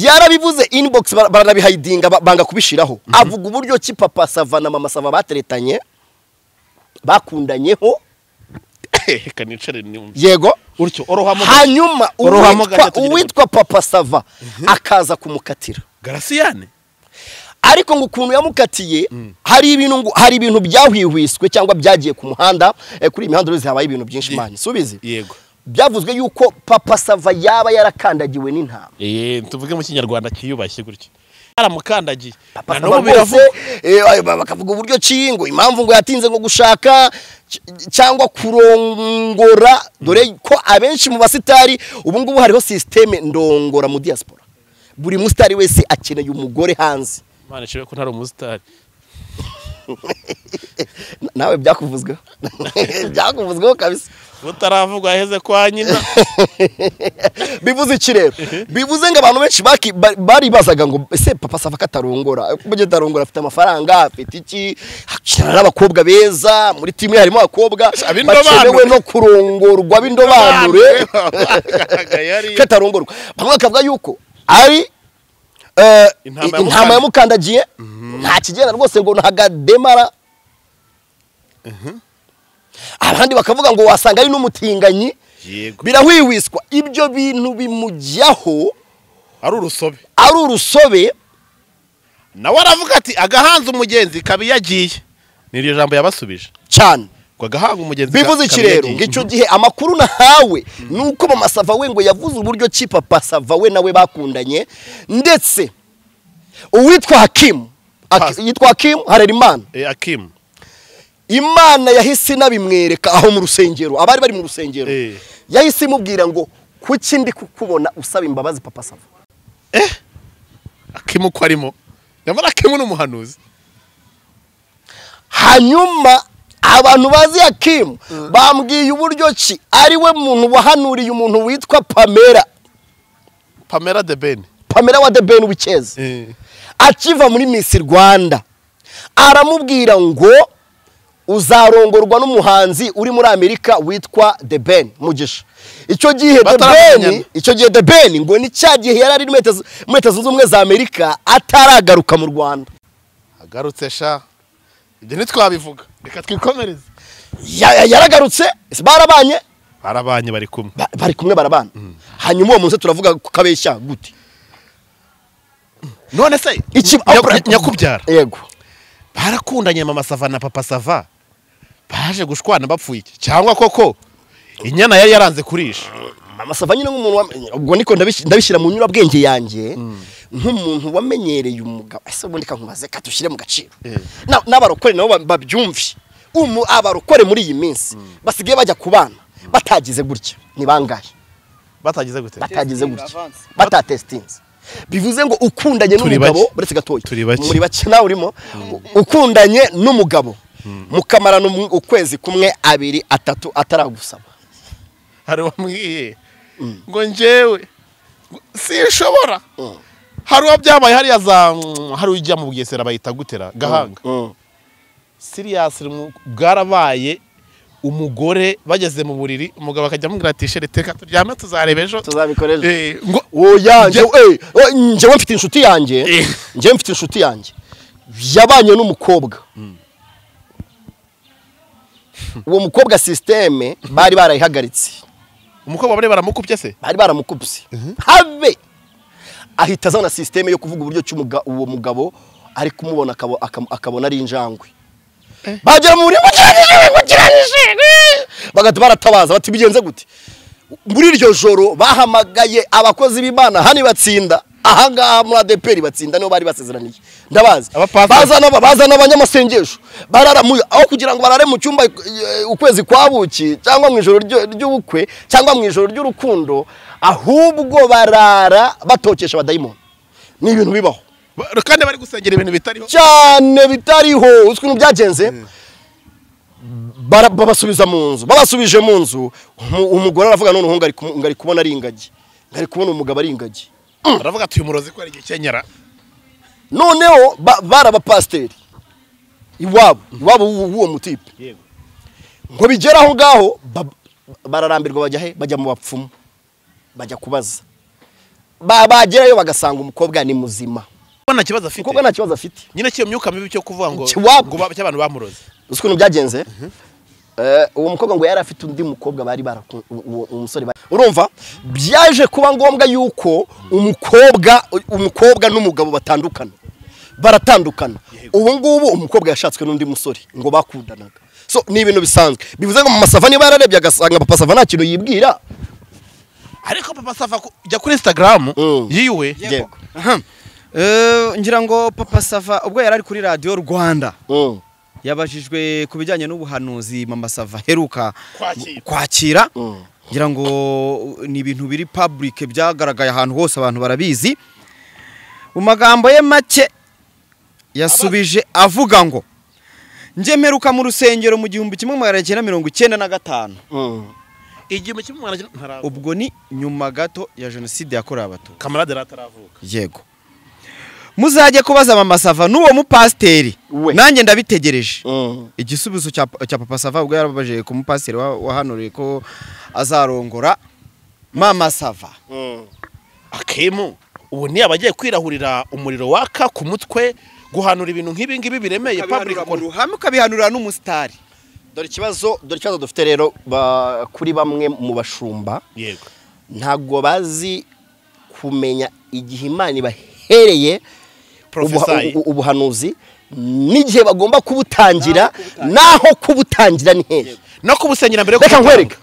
Speaker 3: yarabivuze inbox bara- baranabihayidinga ba- banga kubishiraho avuga uburyo ki papa sava na mama sava bateretanye bakundanyeho
Speaker 5: reka nicare nimbi
Speaker 3: yego
Speaker 5: utyo orohamo
Speaker 3: hanyuma
Speaker 5: Uruhamo
Speaker 3: uwitwa
Speaker 5: gake tugira-
Speaker 3: uwitwa papa sava akaza kumukatira
Speaker 5: garasiyane
Speaker 3: ariko ngo ukuntu yamukatiye hari ibintu ngo hari ibintu byahwihwiswe cyangwa byagiye ku muhanda eh, kuri iyi mihanda uruzi habaye ibintu byinshi mani subizi
Speaker 5: yego
Speaker 3: byavuzwe yuko papa sava yaba yarakandagiwe n'intama
Speaker 5: Eh, tuvuge mu kinyarwanda cyiyubashye gutya yaramukandagiye na
Speaker 3: papa sava
Speaker 5: n'ubu
Speaker 3: rwose
Speaker 5: biravugwa
Speaker 3: eh, ay- ba- bakavuga uburyo ki ngo impamvu ngo yatinze ngo gushaka cy- cyangwa kurongora dore ko abenshi mu basitari ubu ngubu hariho sisiteme ndongora mu diaspora buri musitari wese akeneye umugore hanze
Speaker 5: imana ishimwe ko ntari umusitari
Speaker 3: Na- nawe byakuvuzweho byakuvuzweho kabisa
Speaker 5: butaravugwa aheze kwa nyina
Speaker 3: bivuze iki rero bivuze ngo abantu benshi baki- ba- baribazaga ngo ese papa sava ko atarongora kuko ujya atarongora afite amafaranga afite iki akinana n'abakobwa beza muri timu ye harimo abakobwa
Speaker 5: ab'indobanure.
Speaker 3: bakenewe no kurongorwa b'indobanure ko atarongorwa bamwe bakavuga yuko ari eh,
Speaker 5: Intama
Speaker 3: i-
Speaker 5: yamukandagiye.
Speaker 3: intama yamukandagiye nta kigenda rwose ngo ntahakademara abandi bakavuga ngo wasanga ari n'umutinganyi
Speaker 5: yego
Speaker 3: birahwihwiswa ibyo bintu bimujyaho
Speaker 5: ari urusobe
Speaker 3: ari urusobe
Speaker 5: nawe aravuga ati agahanze umugenzi kaba iyo agiye ni iryo jambo yabasubije
Speaker 3: cyane
Speaker 5: ngo agahanga umugenzi ka-
Speaker 3: bivuze iki
Speaker 5: kaba iyo
Speaker 3: rero
Speaker 5: agiye.
Speaker 3: ngo icyo gihe amakuru nahawe ni uko mama sava we ngo yavuze uburyo ki papa sava we nawe bakundanye ndetse uwitwa hakimu Aki-
Speaker 5: Pasi.
Speaker 3: yitwa hakimu harerimana
Speaker 5: Eh, akimu
Speaker 3: imana yahise inabimwereka aho mu rusengero abari bari mu rusengero
Speaker 5: Eh.
Speaker 3: yahise imubwira ngo kuki ndi kukubona usaba imbabazi papa sava
Speaker 5: akimu uko arimo nyamara akimu ni umuhanuzi
Speaker 3: hanyuma abantu bazi yakimu bambwiye uburyo ki ari we muntu wahanuriye umuntu witwa pamela
Speaker 5: pamela de bene
Speaker 3: pamela wa the ben wikeza akiva muri miss rwanda aramubwira ngo uzarongorwa n'umuhanzi uri muri amerika witwa the ben mugisha icyo gihe the ben
Speaker 5: Bataramenyana.
Speaker 3: icyo gihe the ben ngo ni cya gihe yari ari muri leta z- muri leta zunze ubumwe za amerika ataragaruka mu rwanda
Speaker 5: agarutse sha ibyo ntitwabivuga reka twikomereze
Speaker 3: Ya- ya- yaragarutse barabanye
Speaker 5: barabanye bari kumwe
Speaker 3: Ba- bari kumwe barabana hanyuma uwo munsi turavuga ku kabeshya gute
Speaker 5: none se
Speaker 3: Iki-
Speaker 5: nyaku- nyakubyara
Speaker 3: yego
Speaker 5: barakundanye mama sava na papa sava baje gushwana bapfuye iki? cyangwa koko inyana yari yaranze kurisha
Speaker 3: mama sava nyine nk'umuntu wamenye- ubwo niko ndabish- ndabishyira mu nyurabwenge yanjye nk'umuntu wamenyereye umugabo ese ubundi kankubaze katushyire mu gaciro Na- n'abarokore nabo ba- babyumve Umu- abarokore muri iyi minsi basigaye bajya ku bana batagize gutya ni bangahe
Speaker 5: batagize gute
Speaker 3: batagize
Speaker 4: Testing
Speaker 3: gutya
Speaker 4: avance.
Speaker 3: batatesitinze bivuze ngo ukundanye
Speaker 5: Turi
Speaker 3: n'umugabo
Speaker 5: bake.
Speaker 3: uretse gatoya
Speaker 5: Turi bake.
Speaker 3: muri bake nawe urimo ukundanye n'umugabo mukamarana umu- ukwezi kumwe abiri atatu ataragusaba
Speaker 5: hari uwamwiye ngo njyewe ngo sinshobora hari uwo byabaye hariya za mm, hari ujya mu bugesera bayita gutera gahanga siriyasi bwarabaye umugore bageze mu buriri umugabo akajya amubwira ati shere teka turyame tuzareba ejo
Speaker 3: tuzabikora ejo."
Speaker 5: Eh, ngo
Speaker 3: oya
Speaker 5: Njye-
Speaker 3: njyewe eh, eh, njyewe mfite inshuti yanjye
Speaker 5: Eh.
Speaker 3: njyewe mfite inshuti yanjye yabanye n'umukobwa uwo mukobwa sisiteme bari barayihagaritse
Speaker 5: umukobwa bari baramukubye se
Speaker 3: bari baramukubise habe ahita azana sisiteme yo kuvuga uburyo ki umuga- uwo mugabo ari kumubona akabo- akam- akabona ari injangwe bagera mu buryo bukiranije bukiranije bagahita baratabaza bati bigenze gute muri iryo joro bahamagaye abakozi b'imana hano batsinda ahangaha muri adeperi batsinda nibo bari basezeraniye ndabazi
Speaker 5: Abapasiteri.
Speaker 3: baza n'aba- baza n'abanyamasengesho barara mu aho kugira ngo barare mu cyumba eh, ukwezi kwa buki cyangwa mu ijoro ryo- ry'ubukwe cyangwa mu ijoro ry'urukundo ahubwo barara batokesha abadayimoni ni ibintu bibaho
Speaker 5: Ba- kandi bari gusengera ibintu bitariho
Speaker 3: cyane bitariho uzi ukuntu byagenze bara- babasubiza mu nzu babasubije mu nzu umu- umugore aravuga none ngo ari kumu- ngo ari kubona ari ingagi ngari kubona umugabo ari ingagi
Speaker 5: baravuga ati uyu murozi ko ari igikenyera
Speaker 3: noneho ba- bari abapasiteri iwabo iwabo w'u- w'uwo mutipe ngo bigere aho ngaho ba- bararambirwa bajya he bajya mu bapfumu bajya kubaza Ba- bagerayo bagasanga umukobwa ni muzima
Speaker 5: kuko nta kibazo afite
Speaker 3: umukobwa nta kibazo afite
Speaker 5: nyine cy'iyo myuka mibi cyo kuvuga ngo
Speaker 3: Kiwabo.
Speaker 5: ngo ba- cy'abantu bamuroze
Speaker 3: uzi ukuntu byagenze Eh, uwo mukobwa ngo yari afite undi mukobwa bari baraku- uwo uwo musore bari- urumva byaje kuba ngombwa yuko umukobwa umukobwa n'umugabo batandukana baratandukana ubu ngubu umukobwa yashatswe n'undi musore ngo bakundanaga so ni ibintu bisanzwe bivuze ngo masava niba yararebye agasanga papa sava nta kintu yibwira
Speaker 5: ariko papa safa ku- jya kuri instagram
Speaker 3: Mm.
Speaker 5: yiwe
Speaker 3: yego
Speaker 4: Aha. Eh, ngira ngo papa sava ubwo yari ari kuri radiyo rwanda
Speaker 3: Mm,
Speaker 4: yabajijwe ku bijyanye n'ubuhanuzi mama sava heruka
Speaker 5: Kwakira.
Speaker 4: kwakira
Speaker 3: Mm.
Speaker 4: ngira ngo ni ibintu biri public byagaragaye ahantu hose abantu barabizi mu magambo ye make yasubije avuga ngo njye mperuka mu rusengero mu gihumbi kimwe magana cyenda mirongo icyenda na gatanu
Speaker 3: mm.
Speaker 5: igihumbi kimwe mwana ntara
Speaker 4: ubwo ni nyuma gato ya jenoside yakorewe abatutsi
Speaker 5: kamarade rataravuka
Speaker 4: yego muzajye kubaza mama sava n'uwo mupasiteri
Speaker 3: We.
Speaker 4: nanjye ndabitegereje
Speaker 3: Mm.
Speaker 4: igisubizo cya cya papa sava ubwo yarababaje ku mupasiteri wa- wahanuriye ko azarongora mama sava
Speaker 3: Mm.
Speaker 5: akemu ubu ni abagiye kwirahurira umuriro waka ku mutwe guhanura ibintu nk'ibi ngibi biremeye public
Speaker 4: Ukabihanura mu
Speaker 5: kon-
Speaker 4: ruhame ukabihanurira n'umusitari
Speaker 3: dore ikibazo dore ikibazo dufite rero ba- kuri bamwe mu bashumba
Speaker 5: yego
Speaker 3: ntabwo bazi kumenya igihe imana ibahereye
Speaker 5: Prophesy.
Speaker 3: ubuha- u- ubuhanuzi n'igihe bagomba kubutangira naho kubutangira ni hehe
Speaker 5: no kubusengera mbere yo
Speaker 3: reka
Speaker 5: kubutanga.
Speaker 3: nkwereke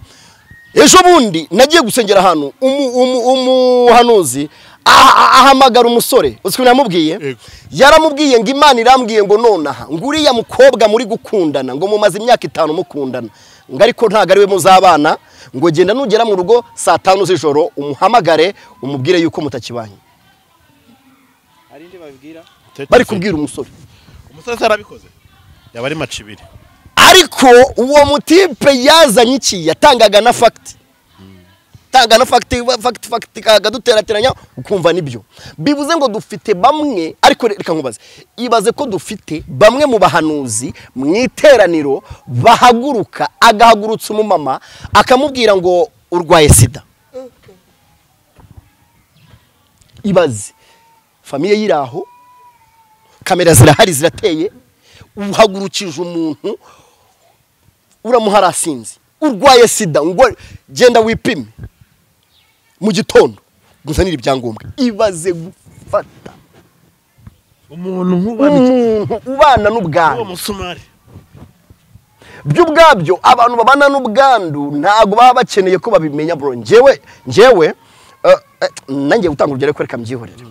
Speaker 3: ejo bundi nagiye gusengera ahantu umu- umu- umuhanuzi aha- aha- ahamagara umusore uzi ukuntu yamubwiye
Speaker 5: Yego.
Speaker 3: yaramubwiye ngo imana irambwiye ngo nonaha ngo uriya mukobwa muri gukundana ngo mumaze imyaka itanu mukundana ngo ariko ntabwo ari we muzabana ngo genda nugera mu rugo saa tanu z'ijoro umuhamagare umubwire yuko mutakibanye bari kubwira umusore
Speaker 5: umusore atarabikoze yaba ari maci ibiri
Speaker 3: ariko uwo mutipe yazanye iki yatangaga na fagiti tanga na fagiti fagiti fagiti kaduterateranya ukumva nibyo bivuze ngo dufite bamwe ariko reka nkubaze ibaze ko dufite bamwe mu bahanuzi mu iteraniro bahaguruka agahagurutsa umumama akamubwira ngo urwaye sida ibaze famiye y'iraho kamera zirahari zirateye uhagurukije umuntu uramuha arasinze urwaye sida ngo genda wipime mu gitondo guzanira ibyangombwa ibaze gufata
Speaker 5: umuntu nk'uwo
Speaker 3: umuntu ubana n'ubwandu
Speaker 5: musumari
Speaker 3: byo ubwabyo abantu babana n'ubwandu ntabwo baba bakeneye ko babimenya bro ngewe ngewe eh, eh, nanjye gutanga urugero ariko reka mbyihorere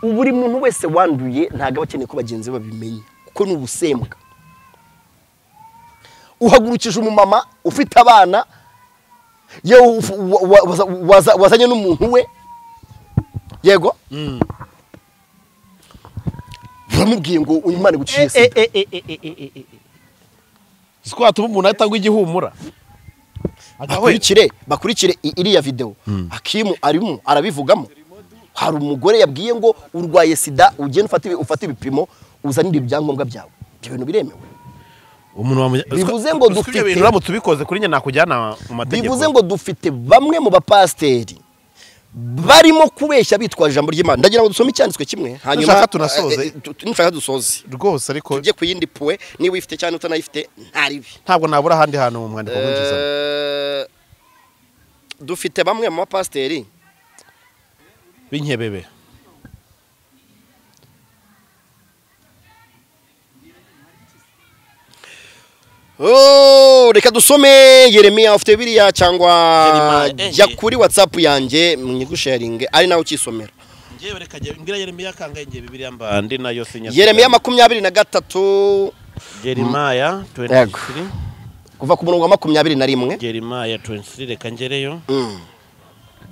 Speaker 3: buri muntu wese wanduye ntabwo aba akeneye ko bagenzi be babimenya kuko ni ubusembwa uhagurukije umumama ufite abana yewe uf- wa- wa- waza- waza- wazanye n'umuntu we yego uramubwiye ngo uyu mwana guciye sida
Speaker 5: si ko watuma umuntu ahita agwa igihumura
Speaker 3: bakurikire bakurikire i- iriya video akimu arimo arabivugamo hari umugore yabwiye ngo urwaye sida ugende ufate ibi- ufate ibipimo uzanire ibyangombwa byawe ibyo bintu biremewe
Speaker 5: umuntu wamuja
Speaker 3: Bivuze ngo dufite-
Speaker 5: bintu uramutse ubikoze kuri njye nakujyana mu mategeko
Speaker 3: bivuze ngo dufite bamwe mu bapasiteri barimo kubeshya bitwaje ijambo ry'imana ndagira ngo dusome icyanditswe kimwe
Speaker 5: Nushaka tunasoze.
Speaker 3: Eh, eh, tu- nushaka dusoze
Speaker 5: rwose ariko
Speaker 3: tujye ku yindi puwe niba uyifite cyangwa utanayifite ntaribi
Speaker 5: ntabwo nabura ahandi hantu mu mwandiko winjizamo
Speaker 3: Eh, dufite bamwe mu bapasiteri
Speaker 5: b'inkebebe
Speaker 3: Oh, reka dusome yeremiya ufite biriya cyangwa
Speaker 5: Jeremiah, eh,
Speaker 3: jya
Speaker 5: eh.
Speaker 3: kuri watsapu yanjye mwigusharinge ari nawe ukisomera
Speaker 5: ngewe reka njye mbwira yeremiya kangahe ngiye bibiriya mba ndi nayo sinya
Speaker 3: yeremiya makumyabiri na gatatu
Speaker 5: yerimaya
Speaker 3: Yego.
Speaker 5: 23
Speaker 3: kuva ku murongo wa makumyabiri na rimwe
Speaker 5: yerimaya 23 reka ngereyo
Speaker 3: Mm.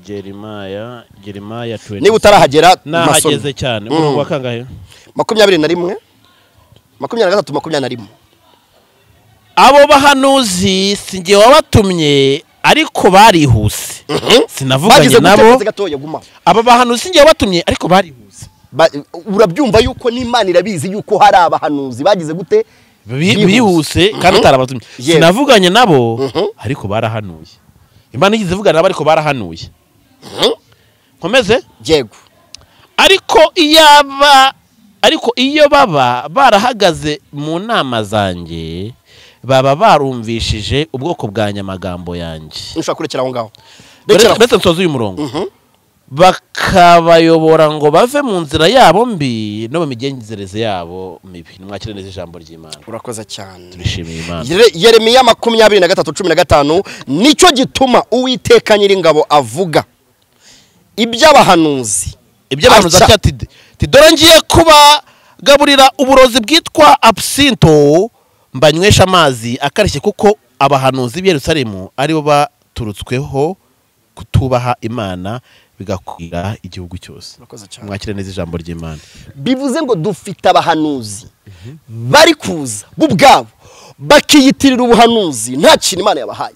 Speaker 5: yerimaya yerimaya 23
Speaker 3: niba utarahagera masome
Speaker 5: nahageze cyane
Speaker 3: Mm.
Speaker 5: umurongo wa kangahe
Speaker 3: makumyabiri na rimwe makumyabiri na gatatu makumyabiri na rimwe
Speaker 5: abo bahanuzi si njye wabatumye ariko barihuse sinavuganye
Speaker 3: bagize gutya
Speaker 5: nabo
Speaker 3: akazi gatoya guma
Speaker 5: aba bahanuzi si njye wabatumye ariko barihuse
Speaker 3: Ba- urabyumva yuko n'imana irabizi yuko hari abahanuzi bagize gute
Speaker 5: Bi- bihuse kandi utarabatumye
Speaker 3: Yewe.
Speaker 5: sinavuganye nabo
Speaker 3: Mhm.
Speaker 5: ariko barahanuye imana igeze ivugana nabo ariko barahanuye nkomeze
Speaker 3: yego
Speaker 5: ariko iyaba ariko iyo baba barahagaze mu nama zanjye baba barumvishije ubwoko bwa nyamagambo yanjye
Speaker 3: nshobora kurekera aho ngaho Rekera aho.
Speaker 5: ndetse nsoze uyu murongo
Speaker 3: Mhm.
Speaker 5: bakabayobora ngo bave mu nzira yabo mbi no mu migenzereze yabo mibi nimwakire neza ijambo ry'imana
Speaker 3: urakoze cyane
Speaker 5: turishimiye imana
Speaker 3: Yere- yeremiya makumyabiri na gatatu cumi na gatanu nicyo gituma uwiteka nyiringabo avuga iby'abahanuzi
Speaker 5: ibyo abantu
Speaker 3: Aca.
Speaker 5: zacya tide tidora ngiye kubagaburira uburozi bwitwa absinto mbanywesha amazi akarishye kuko abahanuzi b'i Yerusalemu aribo baturutsweho kutubaha imana bigakwira igihugu cyose
Speaker 3: Urakoze cyane.
Speaker 5: mwakire neza ijambo ry'imana
Speaker 3: bivuze ngo dufite abahanuzi bari kuza bo ubwabo bakiyitirira ubuhanuzi nta kintu imana yabahaye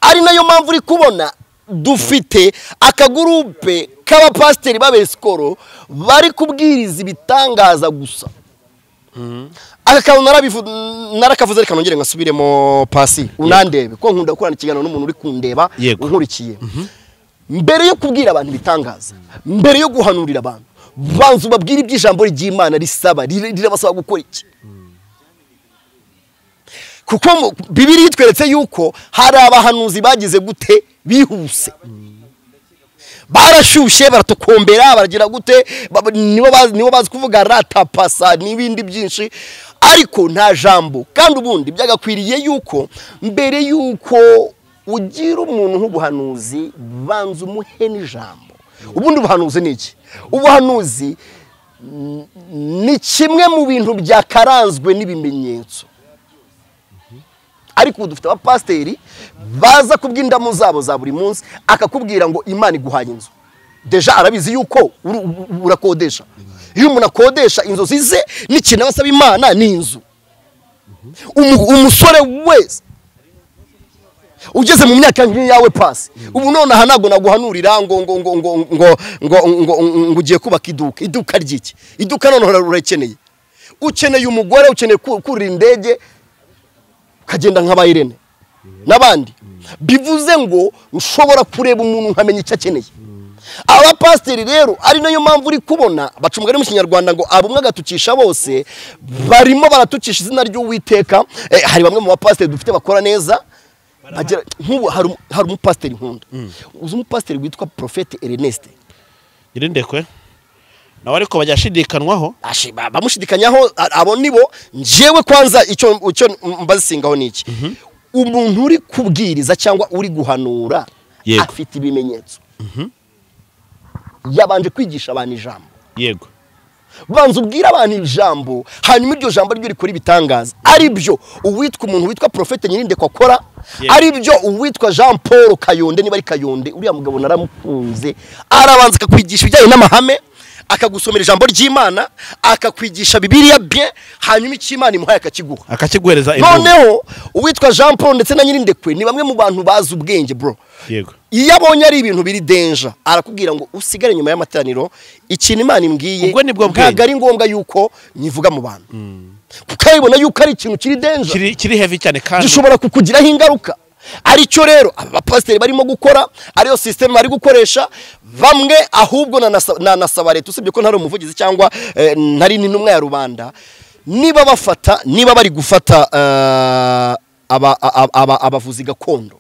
Speaker 3: ari nayo mpamvu uri kubona dufite akagurupe k'abapasiteri b'abesikoro bari kubwiriza ibitangaza gusa aka kantu narabivu- narakavuze reka nongere ngasubiremo pasi unandebe ko nkunda gukorana ikiganiro n'umuntu uri kundeba
Speaker 5: Yego.
Speaker 3: unkurikiye mbere yo kubwira abantu ibitangaza mbere yo guhanurira abantu banza ubabwire iby'ijambo ry'imana risaba rire- rirabasaba gukora iki kuko mu- bibiri itweretse yuko hari abahanuzi bagize gute bihuse barashyushye baratukombera baragira gute ba- nibo bazi- nibo bazi kuvuga ratapasa n'ibindi byinshi ariko nta jambo kandi ubundi byagakwiriye yuko mbere yuko ugira umuntu nk'ubuhanuzi banza umuhe n'ijambo ubundi ubuhanuzi ni iki ubuhanuzi mm, ni kimwe mu bintu byakaranzwe n'ibimenyetso ariko ubu dufite abapasiteri baza kubw'indamu zabo za buri munsi akakubwira ngo imana iguhaye inzu deja arabizi yuko uru- uru- urakodesha iyo umuntu akodesha inzozi ze n'ikintu aba asaba imana ni inzu Umu- umusore wese ugeze mu myaka nk'iyawe pasi ubu nonaha ntabwo naguhanurira ngo ngo ngo ngo ngo ngo ngo ngo ugiye kubaka iduka iduka ry'iki iduka noneho urakeneye ukeneye umugore ukeneye ku- kurira indege ukagenda nka bayirene n'abandi bivuze ngo ushobora kureba umuntu nkamenya icyo akeneye abapasiteri rero ari nayo mpamvu uri kubona baca umugani mu kinyarwanda ngo abumwe agatukisha bose barimo baratucisha izina ry'uwiteka Eh, hari bamwe mu bapasiteri dufite bakora neza bagira nk'ubu hari umu- hari umupasiteri nkunda uzi umupasiteri witwa porofete ernest
Speaker 5: nyirindekwe nawe ariko bajya ashidikanwaho
Speaker 3: Ashi- ba- bamushidikanyaho a- abo nibo njyewe kwanza icyo icyo mbazisingaho ni iki umuntu uri kubwiriza cyangwa uri guhanura
Speaker 5: Yego.
Speaker 3: afite ibimenyetso yabanje kwigisha abantu ijambo
Speaker 5: yego
Speaker 3: banza ubwire abantu ijambo hanyuma iryo jambo ryo rikora ibitangaza ari byo uwitwa umuntu witwa porofete nyirindekwa akora
Speaker 5: Yego.
Speaker 3: ari byo uwitwa jean paul kayonde niba ari kayonde uriya mugabo naramukunze arabanza akakwigisha ibijyanye n'amahame akagusomera ijambo ry'imana akakwigisha bibiliya bye hanyuma icyo imana imuhaye akakiguha
Speaker 5: akakiguhereza imvugo
Speaker 3: noneho uwitwa jean paul ndetse na nyirindekwe ni bamwe mu bantu bazi ubwenge bro
Speaker 5: yego
Speaker 3: iyo abonye ari ibintu biri denja arakubwira ngo usigare nyuma y'amateraniro ikintu imana imbwiye
Speaker 5: Ubwo ni bwo bwenge.
Speaker 3: ntabwo ari ngombwa yuko nyivuga mu bantu kuko aribona yuko ari ikintu kiri denja
Speaker 5: kiri kiri heavy cyane kandi
Speaker 3: gishobora kukugiraho ingaruka aricyo rero aba bapasiteri barimo gukora ariyo sisiteme bari gukoresha bamwe ahubwo nanasa- nanasaba leta usibye ko ntari umuvugizi cyangwa eh, ntari n'intumwa ya rubanda niba bafata niba bari gufata eh, aba- aba- aba- abavuzi gakondo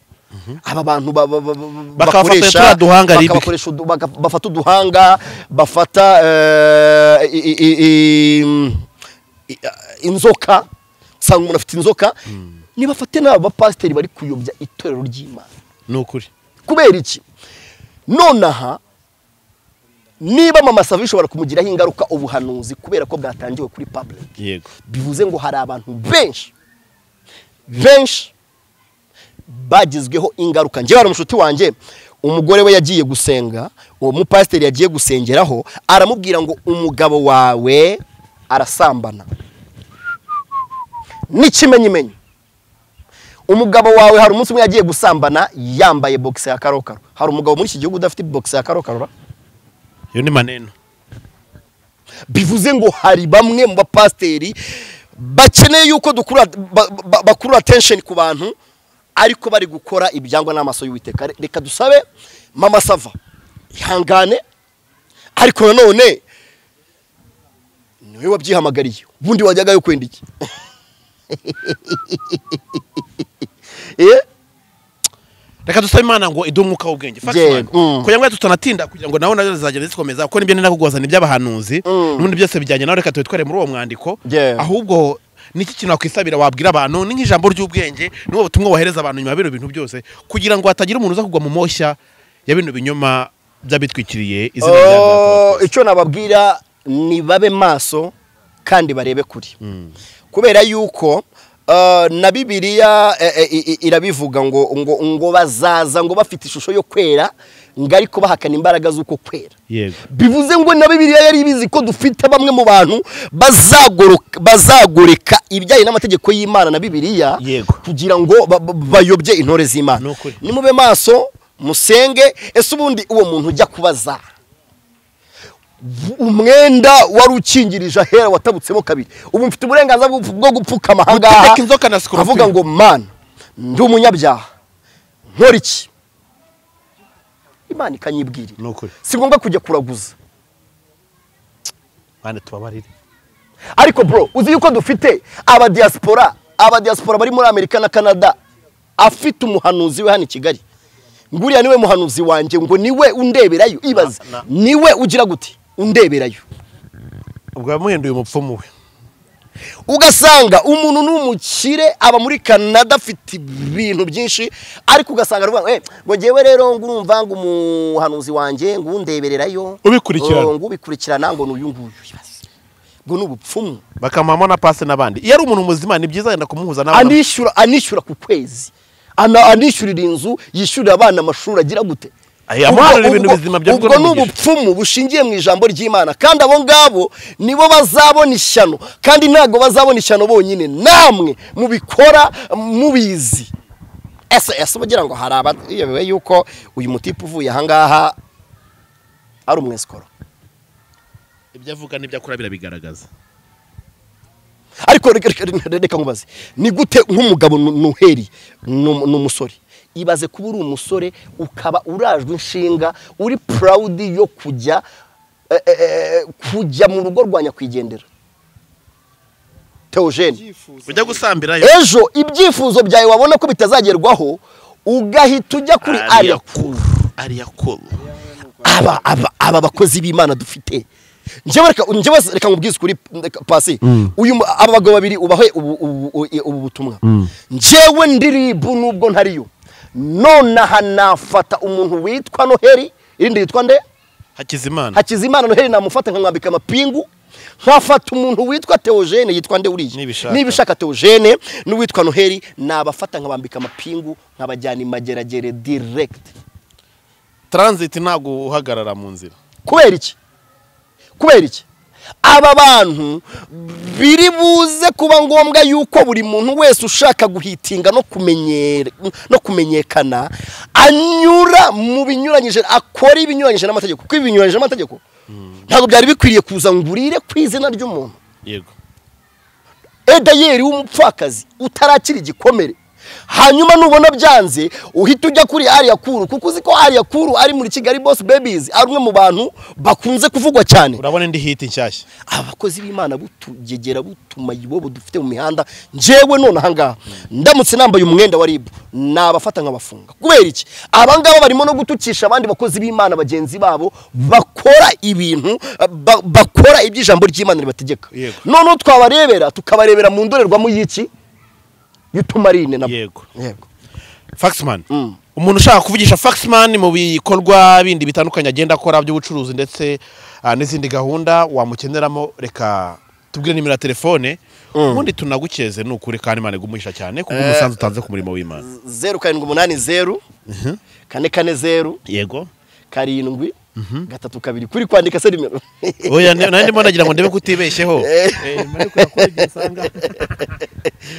Speaker 3: aba bantu ba- ba- ba- ba-
Speaker 5: Bakabafata
Speaker 3: bakoresha-
Speaker 5: turiya duhanga ribi.
Speaker 3: bakabakoresha udu- baka- bafata uduhanga bafata eh, i- i- i- i- inzoka usanga umuntu afite inzoka nibafate n'aba bapasiteri bari kuyobya itorero ry'imana
Speaker 5: ni ukuri
Speaker 3: kubera iki nonaha niba mama sava bishobora kumugiraho ingaruka ubuhanuzi kubera ko bwatangiwe kuri public
Speaker 5: yego
Speaker 3: bivuze ngo hari abantu benshi benshi bagizweho ingaruka njyewe hari umushuti wanjye umugore we yagiye gusenga uwo mupasiteri yagiye gusengeraho aramubwira ngo umugabo wawe arasambana n'ikimenyimenyi umugabo wawe hari umunsi umwe yagiye gusambana yambaye bogisi ya karokaro hari umugabo muri iki gihugu udafite bogisi ya karokaro ra?
Speaker 5: iyo ni maneno
Speaker 3: bivuze ngo hari bamwe mu bapasiteri bakeneye yuko dukurura ba- ba- bakurura attention ku bantu ariko bari gukora ibyangwa n'amaso y'uwiteka Re- reka dusabe mama sava ihangane ariko nanone niwe wabyihamagariye ubundi wajyaga yo kwenda iki Eh?
Speaker 5: reka dusabe imana ngo iduhe umwuka w'ubwenge Fact
Speaker 3: Yego.
Speaker 5: man.
Speaker 3: Mm.
Speaker 5: kugira ngo tutanatinda kugira ngo nawe nazo zizagenda zikomeza kuko nibyo ninakugoza ni iby'abahanuzi n'ubundi byose bijyanye nawe reka tubitware muri uwo mwandiko
Speaker 3: Yego.
Speaker 5: ahubwo n'iki kintu wakwisabira wabwira abantu ni nk'ijambo ry'ubwenge n'ubu butumwa wohereza abantu nyuma ya bino bintu byose kugira ngo hatagira umuntu uza kugwa mu moshya ya bino binyoma by'abitwikiriye izina rya
Speaker 3: Oh,
Speaker 5: Jean Paul.
Speaker 3: icyo nababwira ni babe maso kandi barebe kuri kubera yuko eh, na bibiliya eh, eh, i- i- irabivuga ngo ngo ngo bazaza ngo bafite ishusho yo kwera ngo ariko bahakana imbaraga z'uko kwera
Speaker 5: yego
Speaker 3: bivuze ngo na bibiliya yari ibizi ko dufite bamwe mu bantu bazagoroka- bazagoreka ibijyanye n'amategeko y'imana na bibiliya
Speaker 5: Yego.
Speaker 3: kugira ngo ba- ba- bayobye intore
Speaker 5: Ni
Speaker 3: z'imana
Speaker 5: ukuri.
Speaker 3: nimube maso musenge ese ubundi uwo muntu ujya kubaza umwenda wari ukingirije ahera watabutsemo kabiri ubu mfite uburenganzira bwo- bwo gupfukama ahangaha
Speaker 5: Gutegeka inzoka na scorpion.
Speaker 3: avuga ngo mana ndi umunyabyaha nkora iki imana ikanyibwirira
Speaker 5: ni ukuri
Speaker 3: si ngombwa kujya kuraguza
Speaker 5: kandi tubabarire
Speaker 3: ariko bro uzi yuko dufite abadiyasipora abadiyasipora bari muri amerika na canada afite umuhanuzi we hano i kigali ngo uriya niwe muhanuzi wanjye ngo niwe undeberayo ibaze
Speaker 5: Na- na-
Speaker 3: niwe ugira gute undeberayo
Speaker 5: ubwo yamuhinduye umupfumu we
Speaker 3: ugasanga umuntu ni umukire aba muri canada afite ibintu byinshi ariko ugasanga aravuga ngo "Eh, ngo ngewe rero ngo urumva ngo umuhanuzi wanjye ngo undebererayo
Speaker 5: Ubikurikirana.
Speaker 3: Oh, ngo ubikurikirana ngo ni uyu nguyu ibaze ngo ni ubupfumu
Speaker 5: bakamamo na pasi n'abandi iyo ari umuntu muzima ni byiza yenda kumuhuza n'abandi
Speaker 3: anishyura anishyura ku kwezi Ana- anishyurira inzu yishyurira abana amashuri agira gute
Speaker 5: Aya, amuharira ibintu bizima bya
Speaker 3: ubwo
Speaker 5: Bwana
Speaker 3: ni
Speaker 5: Mugisha.
Speaker 3: ubupfumu bushingiye mu ijambo ry'imana kandi abo ngabo nibo bazabona ishyano kandi ntabwo bazabona ishyano bonyine namwe mubikora mubizi ese ese bagira ngo hari abayobewe yuko uyu mutipe uvuye ahangaha ari umwesikoro
Speaker 5: ibyo avuga n'ibyo akora birabigaragaza
Speaker 3: ariko reka- reka reka- reka nkubaze ni gute nk'umugabo nu- nuheri ni umu- ni umusore ibaze kuba uri umusore ukaba urajwe inshinga uri purawudi yo kujya eh, eh, eh, kujya mu rugo rwa nyakwigendera teogene
Speaker 5: ujya gusambirayo
Speaker 3: ejo ibyifuzo byawe wabona ko bitazagerwaho ugahita ujya kuri ariya
Speaker 5: ariya kuru
Speaker 3: aba aba aba bakozi b'imana dufite njyewe reka njyewe reka nkubwize kuri pasi uyu mu- aba bagabo babiri ubahe ubu- ubu ubu- ubu butumwa njyewe ndiribu nubwo ntariyo nonaha nafata umuntu witwa noheli irindi yitwa nde
Speaker 5: hakizimana
Speaker 3: hakizimana noheli namufata nkamwambika amapingu nkafata umuntu witwa teogene yitwa nde uriya
Speaker 5: Nibishaka.
Speaker 3: niba ushaka teogene n'uwitwa noheli nabafata nkabambika amapingu nkabajyana imageragere direct
Speaker 5: taranziti ntabwo uhagarara mu nzira
Speaker 3: kubera iki kubera iki aba bantu biri buze kuba ngombwa yuko buri muntu wese ushaka guhitinga no kumenyera no kumenyekana anyura mu binyuranyije akora ibinyuranyije n'amategeko kuko ibinyuranyije n'amategeko ntabwo byari bikwiriye kuza ngo urire ku izina ry'umuntu
Speaker 5: yego
Speaker 3: edayeri w'umupfakazi utarakira igikomere hanyuma nubona byanze uhita ujya kuri ariya kuru kuko uzi ko ariya kuru ari muri kigali boss babies ari umwe mu bantu bakunze kuvugwa cyane
Speaker 5: urabona indi hiti nshyashya
Speaker 3: abakozi b'imana butugegera butuma ibobo dufite mu mihanda njyewe none ahangaha ndamutse nambaye umwenda wa ribu nabafata nkabafunga kubera iki abangaba barimo no gutukisha abandi bakozi b'imana bagenzi babo bakora ibintu ba- bakora iby'ijambo ry'imana ribategeka
Speaker 5: Yego.
Speaker 3: noneho twabarebera tukabarebera mu ndorerwamo y'iki y'utumarine nabo
Speaker 5: yego
Speaker 3: yego
Speaker 5: faxman umuntu ushaka kuvugisha faxman mu bikorwa bindi bitandukanye agenda akora by'ubucuruzi ndetse ah, n'izindi gahunda wamukeneramo reka tubwire nimero ya telefone ubundi tunagukeze ni ukuri kandi imana igumuhisha cyane kuko umusanzu utanze ku murimo w'imana
Speaker 3: zeru karindwi umunani zeru kane kane zeru
Speaker 5: yego
Speaker 3: karindwi gatatu kabiri kuri kwandika se nimero
Speaker 5: oya ne- nanjye mbona nagira ngo ndebe ko utibeshyeho Eh, nyuma yo kujya kuri ibyo usanga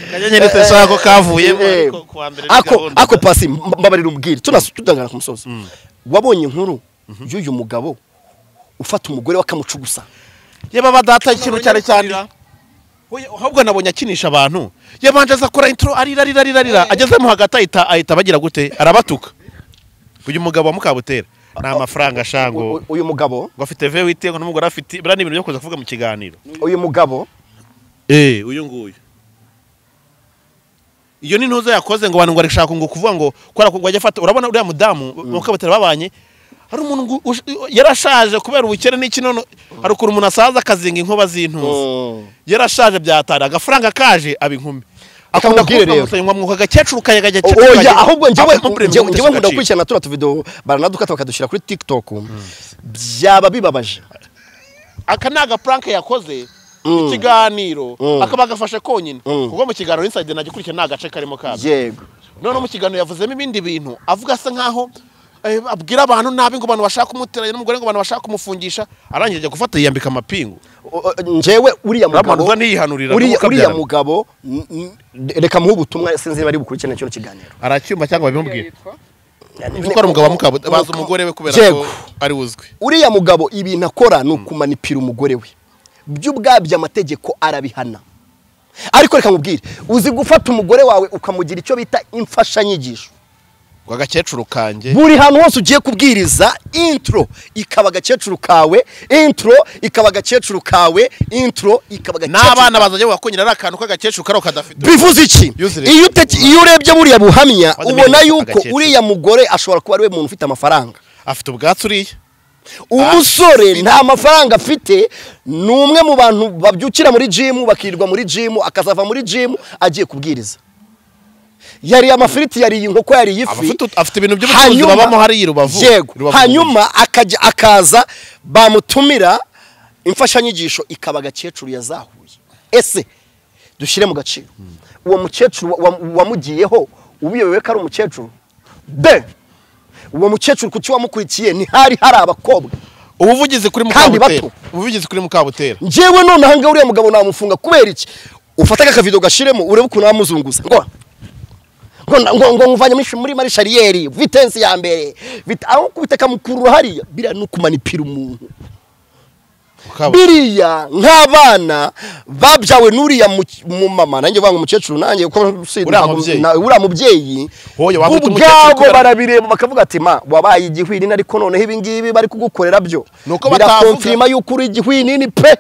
Speaker 5: akanyanyeri teshaka ko kavuyemo ariko ku wa mbere ni
Speaker 3: ako
Speaker 5: gahunda.
Speaker 3: ako pasi mb- mbabarira ubwire tunas- tudangana ku musozi wabonye inkuru y'uyu mugabo ufata umugore we akamucugusa
Speaker 5: yaba badata ikintu cyane cyane Oya, ahubwo nabonye akinisha abantu yabanje aza akora intro arira arira arira arira agezemo hagati ahita ahita bagira gute arabatuka uyu mugabo wa mukabutera ni amafaranga
Speaker 3: U-
Speaker 5: ashango
Speaker 3: u- uyu mugabo
Speaker 5: ngo afite ve wite ngo n'umugore afite biriya ni ibintu byo kuza kuvuga mu kiganiro
Speaker 3: uyu mugabo
Speaker 5: eh uyu nguyu iyo ni ntuzo yakoze ngo abantu ngo arashaka ngo kuvuga ngo kubera ko ngo ajya afata urabona uriya mudamu mukabutera babanye hari umuntu ngo ush- yarashaje kubera ubukene n'iki none hari ukuntu umuntu asaza akazinga inkuba z'intuzi yarashaje byatara agafaranga kaje aba inkumi
Speaker 3: Reka
Speaker 5: akunda
Speaker 3: nkubwire
Speaker 5: kuvuga
Speaker 3: rero.
Speaker 5: musonyi ngo mwuka agakecuru kaye
Speaker 3: O-
Speaker 5: agakecuru
Speaker 3: oya
Speaker 5: kaye
Speaker 3: ahubwo njyewe
Speaker 5: akamupremium
Speaker 3: njyewe njyewe nkunda
Speaker 5: ndetse
Speaker 3: gukurikirana turiya tuvidewo baranadukata bakadushyira kuri tiktok byaba bibabaje
Speaker 5: agacika. aka ni agapuranke yakoze ikiganiro
Speaker 3: Mm.
Speaker 5: akaba agafashe konyine
Speaker 3: Mm.
Speaker 5: kuko mu kiganiro inside nagikurikiye nta gace karimo kabyo
Speaker 3: yego
Speaker 5: noneho mu kiganiro yavuzemo ibindi bintu avuga asa nkaho eh, abwira abantu nabi ngo abantu bashaka kumuteranya n'umugore ngo abantu bashaka kumufungisha arangije ajya gufata yiyambika amapingu
Speaker 3: O- o- njyewe uriya mugabo
Speaker 5: Uramanurwa ntiyihanurira
Speaker 3: uriya
Speaker 5: n'uko
Speaker 3: uriya
Speaker 5: abyara.
Speaker 3: mugabo n- n- reka muhe ubutumwa sinzi bari bukurikirane kino kiganiro
Speaker 5: aracyumva cyangwa babimubwira uzi ko ari umugabo wa mukabo bazi umugore we kubera ko
Speaker 3: Yego.
Speaker 5: ari uzwi
Speaker 3: uriya mugabo ibintu akora ni ukumanipira umugore we byo ubwabyo amategeko arabihana ariko reka nkubwire uzi gufata umugore wawe ukamugira icyo bita imfashanyigisho
Speaker 5: ngo agakecuru kanjye
Speaker 3: buri hantu hose ugiye kubwiriza intro ikaba agakecuru kawe intro ikaba agakecuru kawe intro ikaba agakecuru
Speaker 5: n'abana bazajya bakonyera ari akantu k'agakecuru kariho kadafite
Speaker 3: bivuze iki
Speaker 5: Yuzure.
Speaker 3: iyo uteki- iyo urebye buriya buhamya
Speaker 5: Maze
Speaker 3: ubona
Speaker 5: mbere
Speaker 3: yuko
Speaker 5: agakecuru.
Speaker 3: uriya mugore ashobora kuba ariwe muntu ufite amafaranga
Speaker 5: afite ubwatsi uriya
Speaker 3: umusore nta mafaranga afite ni umwe mu bantu babyukira muri jimu bakirirwa muri jimu akazava muri jimu agiye kubwiriza yariye amafiriti yariye inkoko yariye
Speaker 5: Aba
Speaker 3: ifi
Speaker 5: afite- afite ibintu by'ubucuruzi babamo hariya i Rubavu.
Speaker 3: yego
Speaker 5: Rubavu.
Speaker 3: hanyuma akajya akaza bamutumira imfashanyigisho ikaba agakecuru yazahuye ese dushyire mu gaciro uwo mukecuru wa- wa- wamugiyeho ubiyobewe ko ari umukecuru be uwo mukecuru ku cyo wamukurikiye ntihari hari abakobwa
Speaker 5: ubuvugizi kuri
Speaker 3: Kandi
Speaker 5: mukabutera
Speaker 3: bato.
Speaker 5: ubuvugizi kuri mukabutera
Speaker 3: njyewe none ahangaha uriya mugabo namufunga kubera iki ufata akavido gashiremo urebe ukuntu amuzunguza ngo ngo ngo ngo muvanye muri muri marishariyeri vitensi ya mbere vit- aho kubita kamukurura hariya biriya ni ukumanipira umuntu
Speaker 5: Mukabutera.
Speaker 3: biriya nk'abana babyawe n'uriya mu- mu mama nanjye vanga umukecuru nanjye kuko si-
Speaker 5: Uriya
Speaker 3: ntabwo-
Speaker 5: mubyeyi.
Speaker 3: na- uriya mubyeyi
Speaker 5: Hoya, waba ufite umukecuru
Speaker 3: ubwabo
Speaker 5: kubera-
Speaker 3: barabireba bakavuga ati ma wabaye igihwinini ariko noneho ibi ngibi bari kugukorera byo
Speaker 5: Nuko batavuga.
Speaker 3: birakonfirima yuko uri igihwinini pe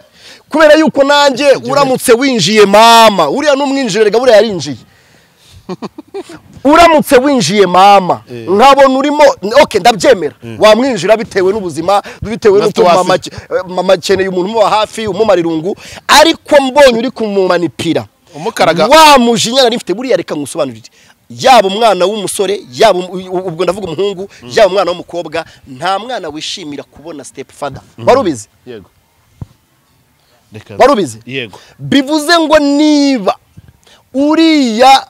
Speaker 3: kubera yuko nanjye uramutse winjiye mama uriya n'umwinjire rega buriya yarinjiye uramutse winjiye mama nkabona urimo ok ndabyemera wamwinjira bitewe n'ubuzima bitewe
Speaker 5: Na
Speaker 3: n'uko mama
Speaker 5: situwasiyo.
Speaker 3: ake- mama akeneye umuntu umuba hafi umumara irungu ariko mbonye uri kumumanipira
Speaker 5: Umukaraga.
Speaker 3: wa mujinya nari mfite buriya reka ngusobanurire yaba umwana w'umusore yaba um- u- ubwo ndavuga umuhungu yaba umwana w'umukobwa nta mwana wishimira kubona step father wari ubizi
Speaker 5: yego Reka-
Speaker 3: wari ubizi
Speaker 5: yego
Speaker 3: bivuze ngo niba uriya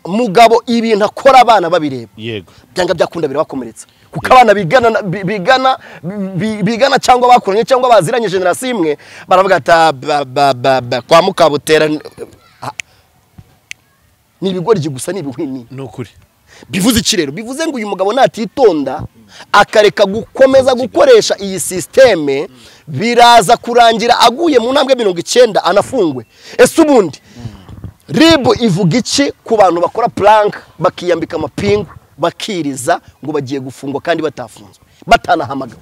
Speaker 3: mugabo ibintu akora abana babireba
Speaker 5: yego
Speaker 3: byanga byakunda birabakomeretsa kuko abana bigana bi- bigana bi- bigana cyangwa bakuranye cyangwa baziranye generasiyo imwe baravuga ati "Ah, ba- ba- ba- ba, kwa mukabutera n- ah." ni ibigoryi gusa ni ibihwini
Speaker 5: ni ukuri
Speaker 3: bivuze iki rero bivuze ngo uyu mugabo natitonda akareka gukomeza gukoresha iyi sisiteme biraza kurangira aguye mu ntambwe mirongo icyenda anafungwe ese ubundi ribu ivuga iki ku bantu bakora puranka bakiyambika amapingu bakiriza ngo bagiye gufungwa kandi batafunzwe batanahamagawe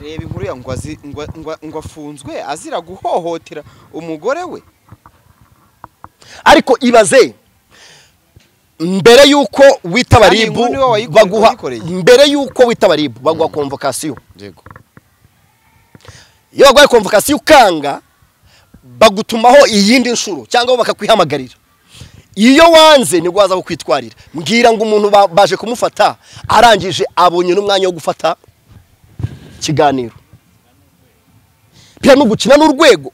Speaker 4: reba inkuru ya ngo azi- ngo ngo- ngo afunzwe azira guhohotera umugore we
Speaker 3: ariko ibaze mbere y'uko witaba
Speaker 4: Kandi
Speaker 3: ribu
Speaker 4: inkuru ni wowe wayikore-
Speaker 3: baguha
Speaker 4: wayikoreye.
Speaker 3: mbere y'uko witaba ribu baguha konvokasiyo
Speaker 4: yego
Speaker 3: iyo baguhaye konvokasiyo ukanga bagutumaho iyindi nshuro cyangwa bo bakakwihamagarira iyo wanze nibwo waza kukwitwarira mbwira ngo umuntu ba- baje kumufata arangije abonye n'umwanya wo gufata ikiganiro biriya ni ugukina n'urwego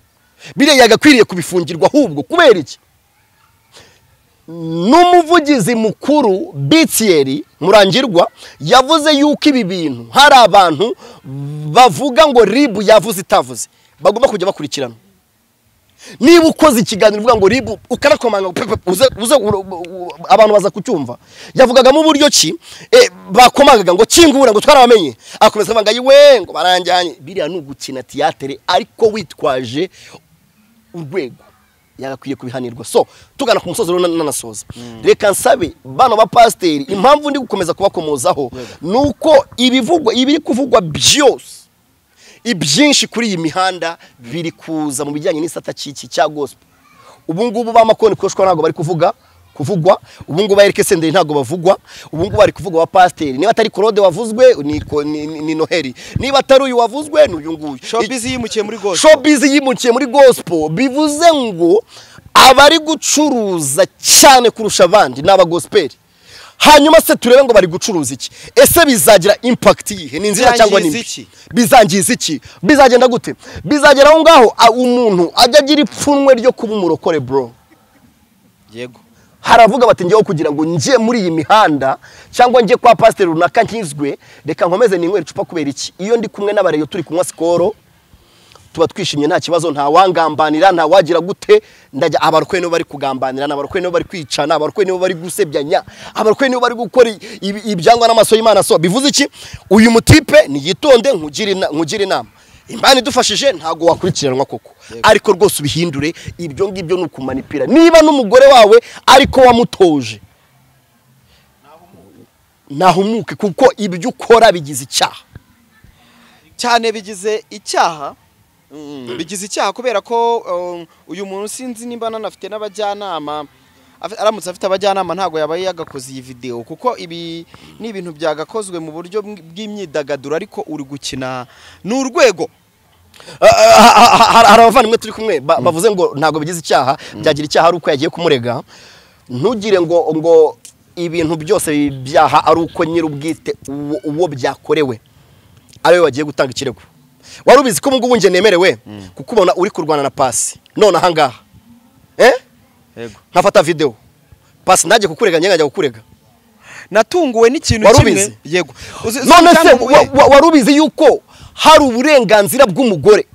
Speaker 3: biriya yagakwiriye kubifungirwa ahubwo kubera iki n'umuvugizi mukuru bitiyeri murangirwa yavuze yuko ibi bintu hari abantu bavuga ngo ribu yavuze itavuze bagomba kujya bakurikirana niba ukoze ikiganiro uvuga ngo ribu ukarakomanga pe- pe- uze- uze uro- u- abantu baza kucyumva yavugagamo uburyo ki eh, bakomangaga ngo kingura ngo twarabamenye akomeza avuga ngo ayiwe ngo baranjyanye biriya ni ugukina tiyatere ariko witwaje urwego yagakwiye kubihanirwa so tugana ku musozi rero nanasoza reka nsabe bano ba pasiteri impamvu ndi gukomeza kubakomozaho ni uko ibivugwa ibiri kuvugwa byose ibyinshi kuri iyi mihanda biri kuza mu bijyanye n'isata cy'iki cya gospel ubu ngubu ba makoni koshwa ntabwo bari kuvuga kuvugwa ubu ngubu erike senderi ntabwo bavugwa ubu ngubu bari kuvuga wa pasiteri niba atari korode wavuzwe ni, ko- ni, ni, ni noheli niba atari uyu wavuzwe ni uyu nguyu
Speaker 4: shopizi yimukiye muri gose
Speaker 3: showbiz yimukiye muri gospel bivuze ngo abari gucuruza cyane kurusha abandi ni abagosperi hanyuma se turebe ngo bari gucuruza iki ese bizagira impact yihe ni nziza cyangwa ni
Speaker 4: Bizangiza
Speaker 3: mbi
Speaker 4: iki?
Speaker 3: bizangiza iki bizagenda gute bizagera aho ngaho a- umuntu ajya agira ipfunwe ryo kuba umurokore bro
Speaker 4: yego
Speaker 3: haravuga bati njyewe kugira ngo njye muri iyi mihanda cyangwa njye kwa pasiteri runaka nkizwe reka nkomeze ninywera icupa kubera iki iyo ndi kumwe n'abareyo turi kunywa sikoro tuba twishimye nta kibazo nta wangambanira nta wagira gute ndajya abarokore nibo bari kugambanira abarokore nibo bari kwicana abarokore nibo bari gusebyanya abarokore nibo bari gukora ibi- ibyangwa n'amaso y'imana so bivuze iki uyu mutipe niyitonde nkugire ina- nkugire inama imana idufashije ntabwo wakurikiranwa koko ariko rwose ubihindure ibyo ngibyo ni ukumanipira niba n'umugore wawe ariko wamutoje nahumuke kuko ibyo ukora bigize icyaha
Speaker 4: cyane bigize icyaha bigize icyaha kubera ko um, uyu muntu sinzi nimba nanafite n'abajyanama afi- aramutse afite abajyanama ntabwo yaba yagakoze iyi videwo kuko ibi ni ibintu byagakozwe mu buryo bw- bw'imyidagaduro ariko uri gukina ni urwego
Speaker 3: Ah, ah, ah, ah, hari hari abavandimwe turi kumwe ba- bavuze ngo ntabwo bigize icyaha byagira icyaha ari uko yagiye kumurega ntugire ngo ngo ibintu byose byaha ari uko nyir'ubwite uwo uwo byakorewe ari we wagiye gutanga ikirego wari ubizi ko ubu ngubu njye nemerewe kuko ubona uri kurwana na pasi none aha ngaha eh?
Speaker 4: Yego.
Speaker 3: nkafata videwo pasi najye kukurega njye nkajya kukurega
Speaker 4: natunguwe n'ikintu
Speaker 3: Wari
Speaker 4: kimwe
Speaker 3: ubizi?
Speaker 4: yego Uzi- uzi
Speaker 3: none se
Speaker 4: icyantunguye?
Speaker 3: wa- wa- wari ubizi yuko hari uburenganzira bw'umugore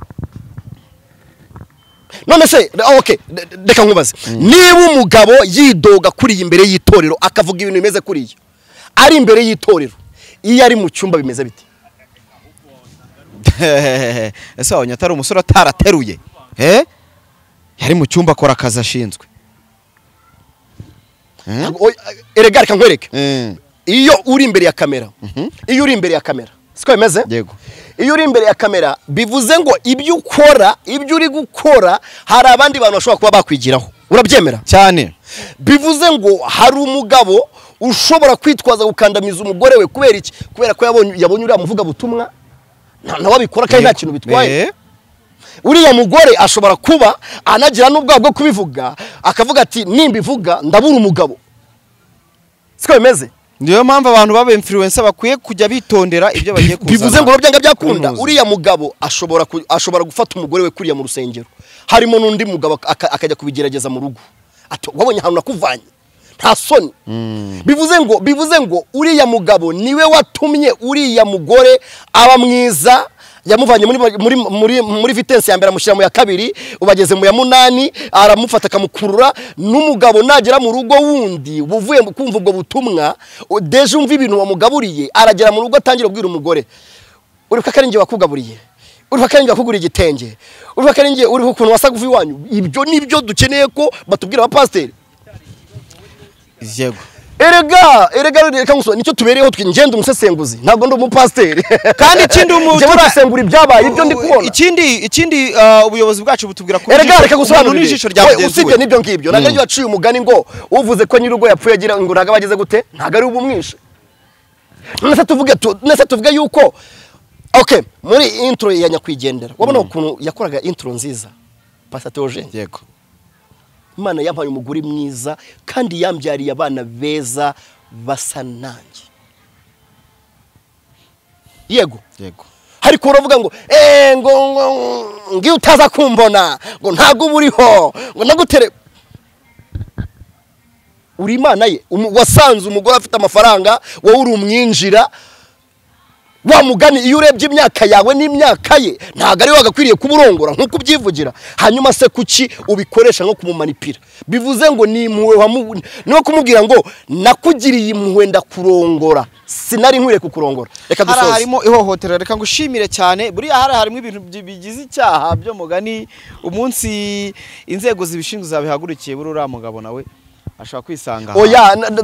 Speaker 3: none se ah, okay, re- reka nkubaze niba umugabo yidoga kuriya imbere y'itorero akavuga ibintu bimeze kuriya ari imbere y'itorero iyo ari mu cyumba bimeze bite
Speaker 4: ese wabonye atari umusore atarateruye Eh? yari mu cyumba akora akazi ashinzwe Eh?
Speaker 3: Ntabwo- oya, erega reka nkwereke
Speaker 4: Mm,
Speaker 3: iyo uri imbere ya kamera iyo uri imbere ya kamera siko bimeze
Speaker 4: Yego.
Speaker 3: iyo uri imbere ya kamera bivuze ngo ibyo ukora ibyo uri gukora hari abandi bantu bashobora kuba bakwigiraho urabyemera
Speaker 4: cyane
Speaker 3: bivuze ngo hari umugabo ushobora kwitwaza gukandamiza umugore we kubera iki kubera ko yabonye yabonye uriya muvuga butumwa nta nawe abikora kandi nta kintu bitwaye
Speaker 4: Eh?
Speaker 3: uriya mugore ashobora kuba anagira n'ubwoba bwo kubivuga akavuga ati nimbivuga ndabura umugabo siko bimeze
Speaker 4: niyo mpamvu abantu baba influencer bakwiye kujya bitondera ibyo bagiye kuzana
Speaker 3: bivuze ngo byanga byakunda
Speaker 4: Kaminuza.
Speaker 3: uriya mugabo ashobora ku- ashobora gufata umugore we kuriya mu rusengero harimo n'undi mugabo aka- akajya kubigerageza mu rugo ati wabonye ahantu nakuvanye nta soni bivuze ngo bivuze ngo uriya mugabo niwe watumye uriya mugore aba mwiza yamuvanye muri muri muri muri vitensi ya mbere amushyira mu ya kabiri ubageze mu ya munani aramufata akamukurura n'umugabo nagera mu rugo wundi uvuye mu- kumva ubwo butumwa u- deje umva ibintu wamugaburiye aragera mu rugo atangira kubwira umugore uri ko akari njye wakugaburiye uriho akenge akugura igitenge uriho akenge uriho ukuntu wasaga uva iwanyu ibyo nibyo dukeneye ko batubwira abapasiteri
Speaker 4: yego
Speaker 3: erega erega reka ngusobanurire nicyo tubereyeho twe ngenda umusesenguzi ntabwo ndi umupasiteri
Speaker 4: Kandi ikindi umuntu-
Speaker 3: njyewe ndasengura ibyabaye ibyo ndi kubona
Speaker 4: ikindi ikindi ah, ubuyobozi bwacu butubwira ko
Speaker 3: erega reka
Speaker 4: umuntu
Speaker 3: gusobanurire
Speaker 4: n'ijisho rya
Speaker 3: We,
Speaker 4: mugenzi
Speaker 3: usibye
Speaker 4: we
Speaker 3: n'ibyo ngibyo ntabwo ariyo waciye umugani ngo uvuze ko nyir'urugo yapfuye agira ngo ntabwo aba ageze gute ntabwo ari bumwishe none se tuvuge tu- none se tuvuge yuko ok muri intro ya nyakwigendera wabona ukuntu yakoraga intro nziza pasatewojeni
Speaker 4: yego
Speaker 3: imana yampaye umugore mwiza kandi yambyariye abana beza basa nanjye yego
Speaker 4: yego
Speaker 3: hari ukuntu uvuga ngo eee ngo ngo ngiyo utaza kumbona ngo ntabwo uba uriho ngo nagutere uri imana ye umu- wasanze umugore afite amafaranga wowe uri umwinjira wa mugani iyo urebye imyaka yawe n'imyaka ye ntabwo ariwe wagakwiriye kuba urongora nk'uko ubyivugira hanyuma se kuki ubikoresha nko kumumanipira bivuze ngo ni impuhwe wamu- niwe kumubwira ngo nakugiriye impuhwe ndakurongora sinari nkwiriye kukurongora reka
Speaker 4: hari
Speaker 3: dusoze
Speaker 4: harimo ihohotera reka ngushimire cyane buriya hari harimo ibintu bi- bigize icyaha byo mugani umunsi inzego zibishinzwe zabihagurukiye buri uriya mugabo nawe ashobora kwisanga aha.
Speaker 3: oya na- na-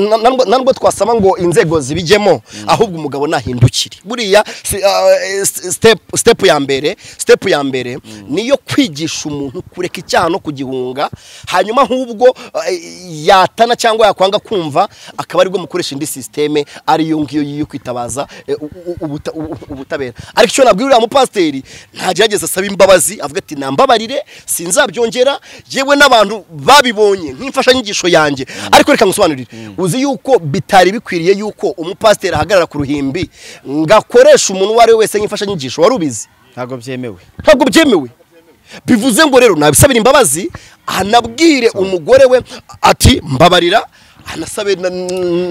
Speaker 3: na- na- na- nubwo twasaba ngo inzego zibijyemo ahubwo umugabo nahindukire buriya si- ah, eh, s- step step ya mbere step ya mbere niyo kwigisha umuntu kureka icyaha no kugihunga hanyuma ahubwo ah, yatana cyangwa yakwanga kumva akaba aribwo mukoresha indi sisiteme ariyo ngiyo yo kwitabaza eh, u- u- ubuta- u- u- ubutabera ariko icyo nabwira uriya mupasiteri ntagerageza asaba imbabazi avuga ati nambabarire sinzabyongera yewe n'abantu babibonye nk'imfashanyigisho yanjye ariko reka ngusobanurire uzi yuko bitari bikwiriye yuko umupasiteri ahagarara ku ruhimbi ngakoresha umuntu uwo ari we wese nk'imfashanyigisho wari ubizi
Speaker 4: ntabwo byemewe
Speaker 3: ntabwo byemewe bivuze ngo rero nabisabira imbabazi anabwire umugore we ati mbabarira anasabe na-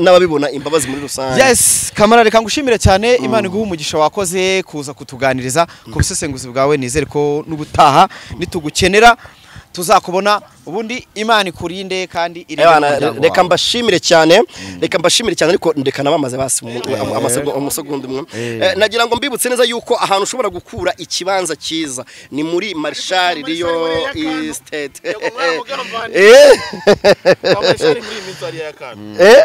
Speaker 3: n'ababibona imbabazi muri rusange
Speaker 4: yes kamara reka ngushimire cyane imana iguha umugisha wakoze kuza kutuganiriza ku busesenguzi bwawe nizere ko n'ubutaha nitugukenera tuzakubona ubundi imana ikurinde kandi irinde
Speaker 3: Ebana,
Speaker 4: n'umuryango
Speaker 3: reka
Speaker 4: wawe.
Speaker 3: mbashimire cyane reka mbashimire cyane ariko ndeka nabamaze basi umu- am- amasegonda- umusegonda umwe Eh, nagira ngo mbibutse neza yuko ahantu ushobora gukura ikibanza cyiza ni muri marshal riyo estate Eh, eh, eh,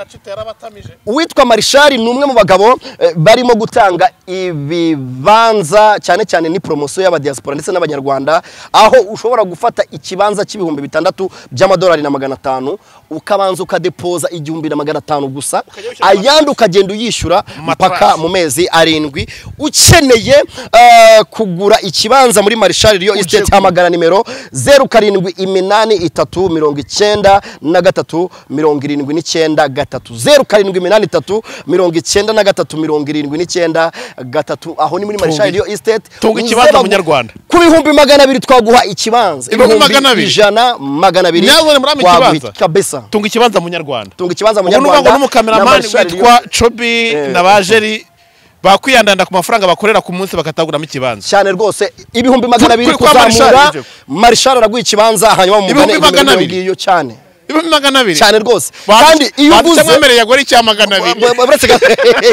Speaker 3: eh, uwitwa marishari ni umwe mu bagabo eh, barimo gutanga ibibanza cyane cyane ni poromosiyo y'abadiyasipora ndetse n'abanyarwanda aho ushobora gufata ikibanza cy'ibihumbi bitandatu by'amadolari na magana atanu ukabanza ukadepoza igihumbi na magana atanu gusa ayandi ukagenda uyishyura mpaka mu mezi arindwi ukeneye eh, kugura ikibanza muri marishari riyo esiteti hamagara nimero zeru karindwi iminani itatu mirongo icyenda na gatatu mirongo irindwi n'icyenda gatatu zeru karindwi iminani itatu mirongo icyenda na gatatu mirongo irindwi n'icyenda gatatu aho ni muri marishari riyo esiteti
Speaker 5: tunga ikibanza
Speaker 3: Uzaba-
Speaker 5: munyarwanda.
Speaker 3: ku bihumbi magana abiri twaguha ikibanza
Speaker 5: Ibihumbi magana abiri?
Speaker 3: ijana magana abiri
Speaker 5: Nyazure muri amici
Speaker 3: twaguha
Speaker 5: ikibanza?
Speaker 3: kabisa
Speaker 5: tunga ikibanza munyarwanda
Speaker 3: tunga ikibanza
Speaker 5: ubu ni
Speaker 3: munyarwanda
Speaker 5: n'umukameramani
Speaker 3: na Marshal
Speaker 5: witwa
Speaker 3: Leo.
Speaker 5: cobi
Speaker 3: Eh.
Speaker 5: na bajeri bakwiyandanda ku mafaranga bakorera ku munsi bakataguramo ikibanza
Speaker 3: cyane rwose ibihumbi magana abiri
Speaker 5: Kuri- kwa
Speaker 3: kuzamura
Speaker 5: Marshal, Jeff.
Speaker 3: marishari araguha ikibanza hanyuma mu
Speaker 5: Ibihumbi magana abiri?
Speaker 3: ngiyo cyane
Speaker 5: ibihumbi magana abiri
Speaker 3: cyane rwose kandi iyo uguze
Speaker 5: mwemereye agore icya magana abiri
Speaker 3: Wa- wa- uretse gato-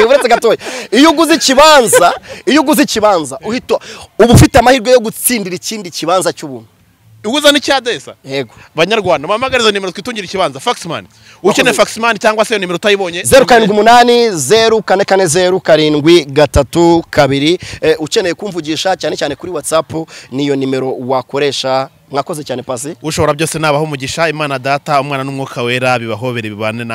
Speaker 3: uretse gatoya iyo uguze ikibanza iyo uguze ikibanza uhita uba ufite amahirwe yo gutsindira ikindi kibanza cy'ubuntu
Speaker 5: uguza n'icyadesa
Speaker 3: yego
Speaker 5: banyarwanda muhamagariza nimero twitungire ikibanza faxman ukeneye faxman cyangwa se iyo nimero utayibonye
Speaker 3: zeru karindwi umunani zeru kane kane zeru karindwi gatatu kabiri Eh, ukeneye kumvugisha cyane cyane kuri watsapu niyo nimero wakoresha mwakoze cyane pasi
Speaker 5: ushobora byose nabaho umugisha imana data umwana n'umwuka wera bibahobere bibane na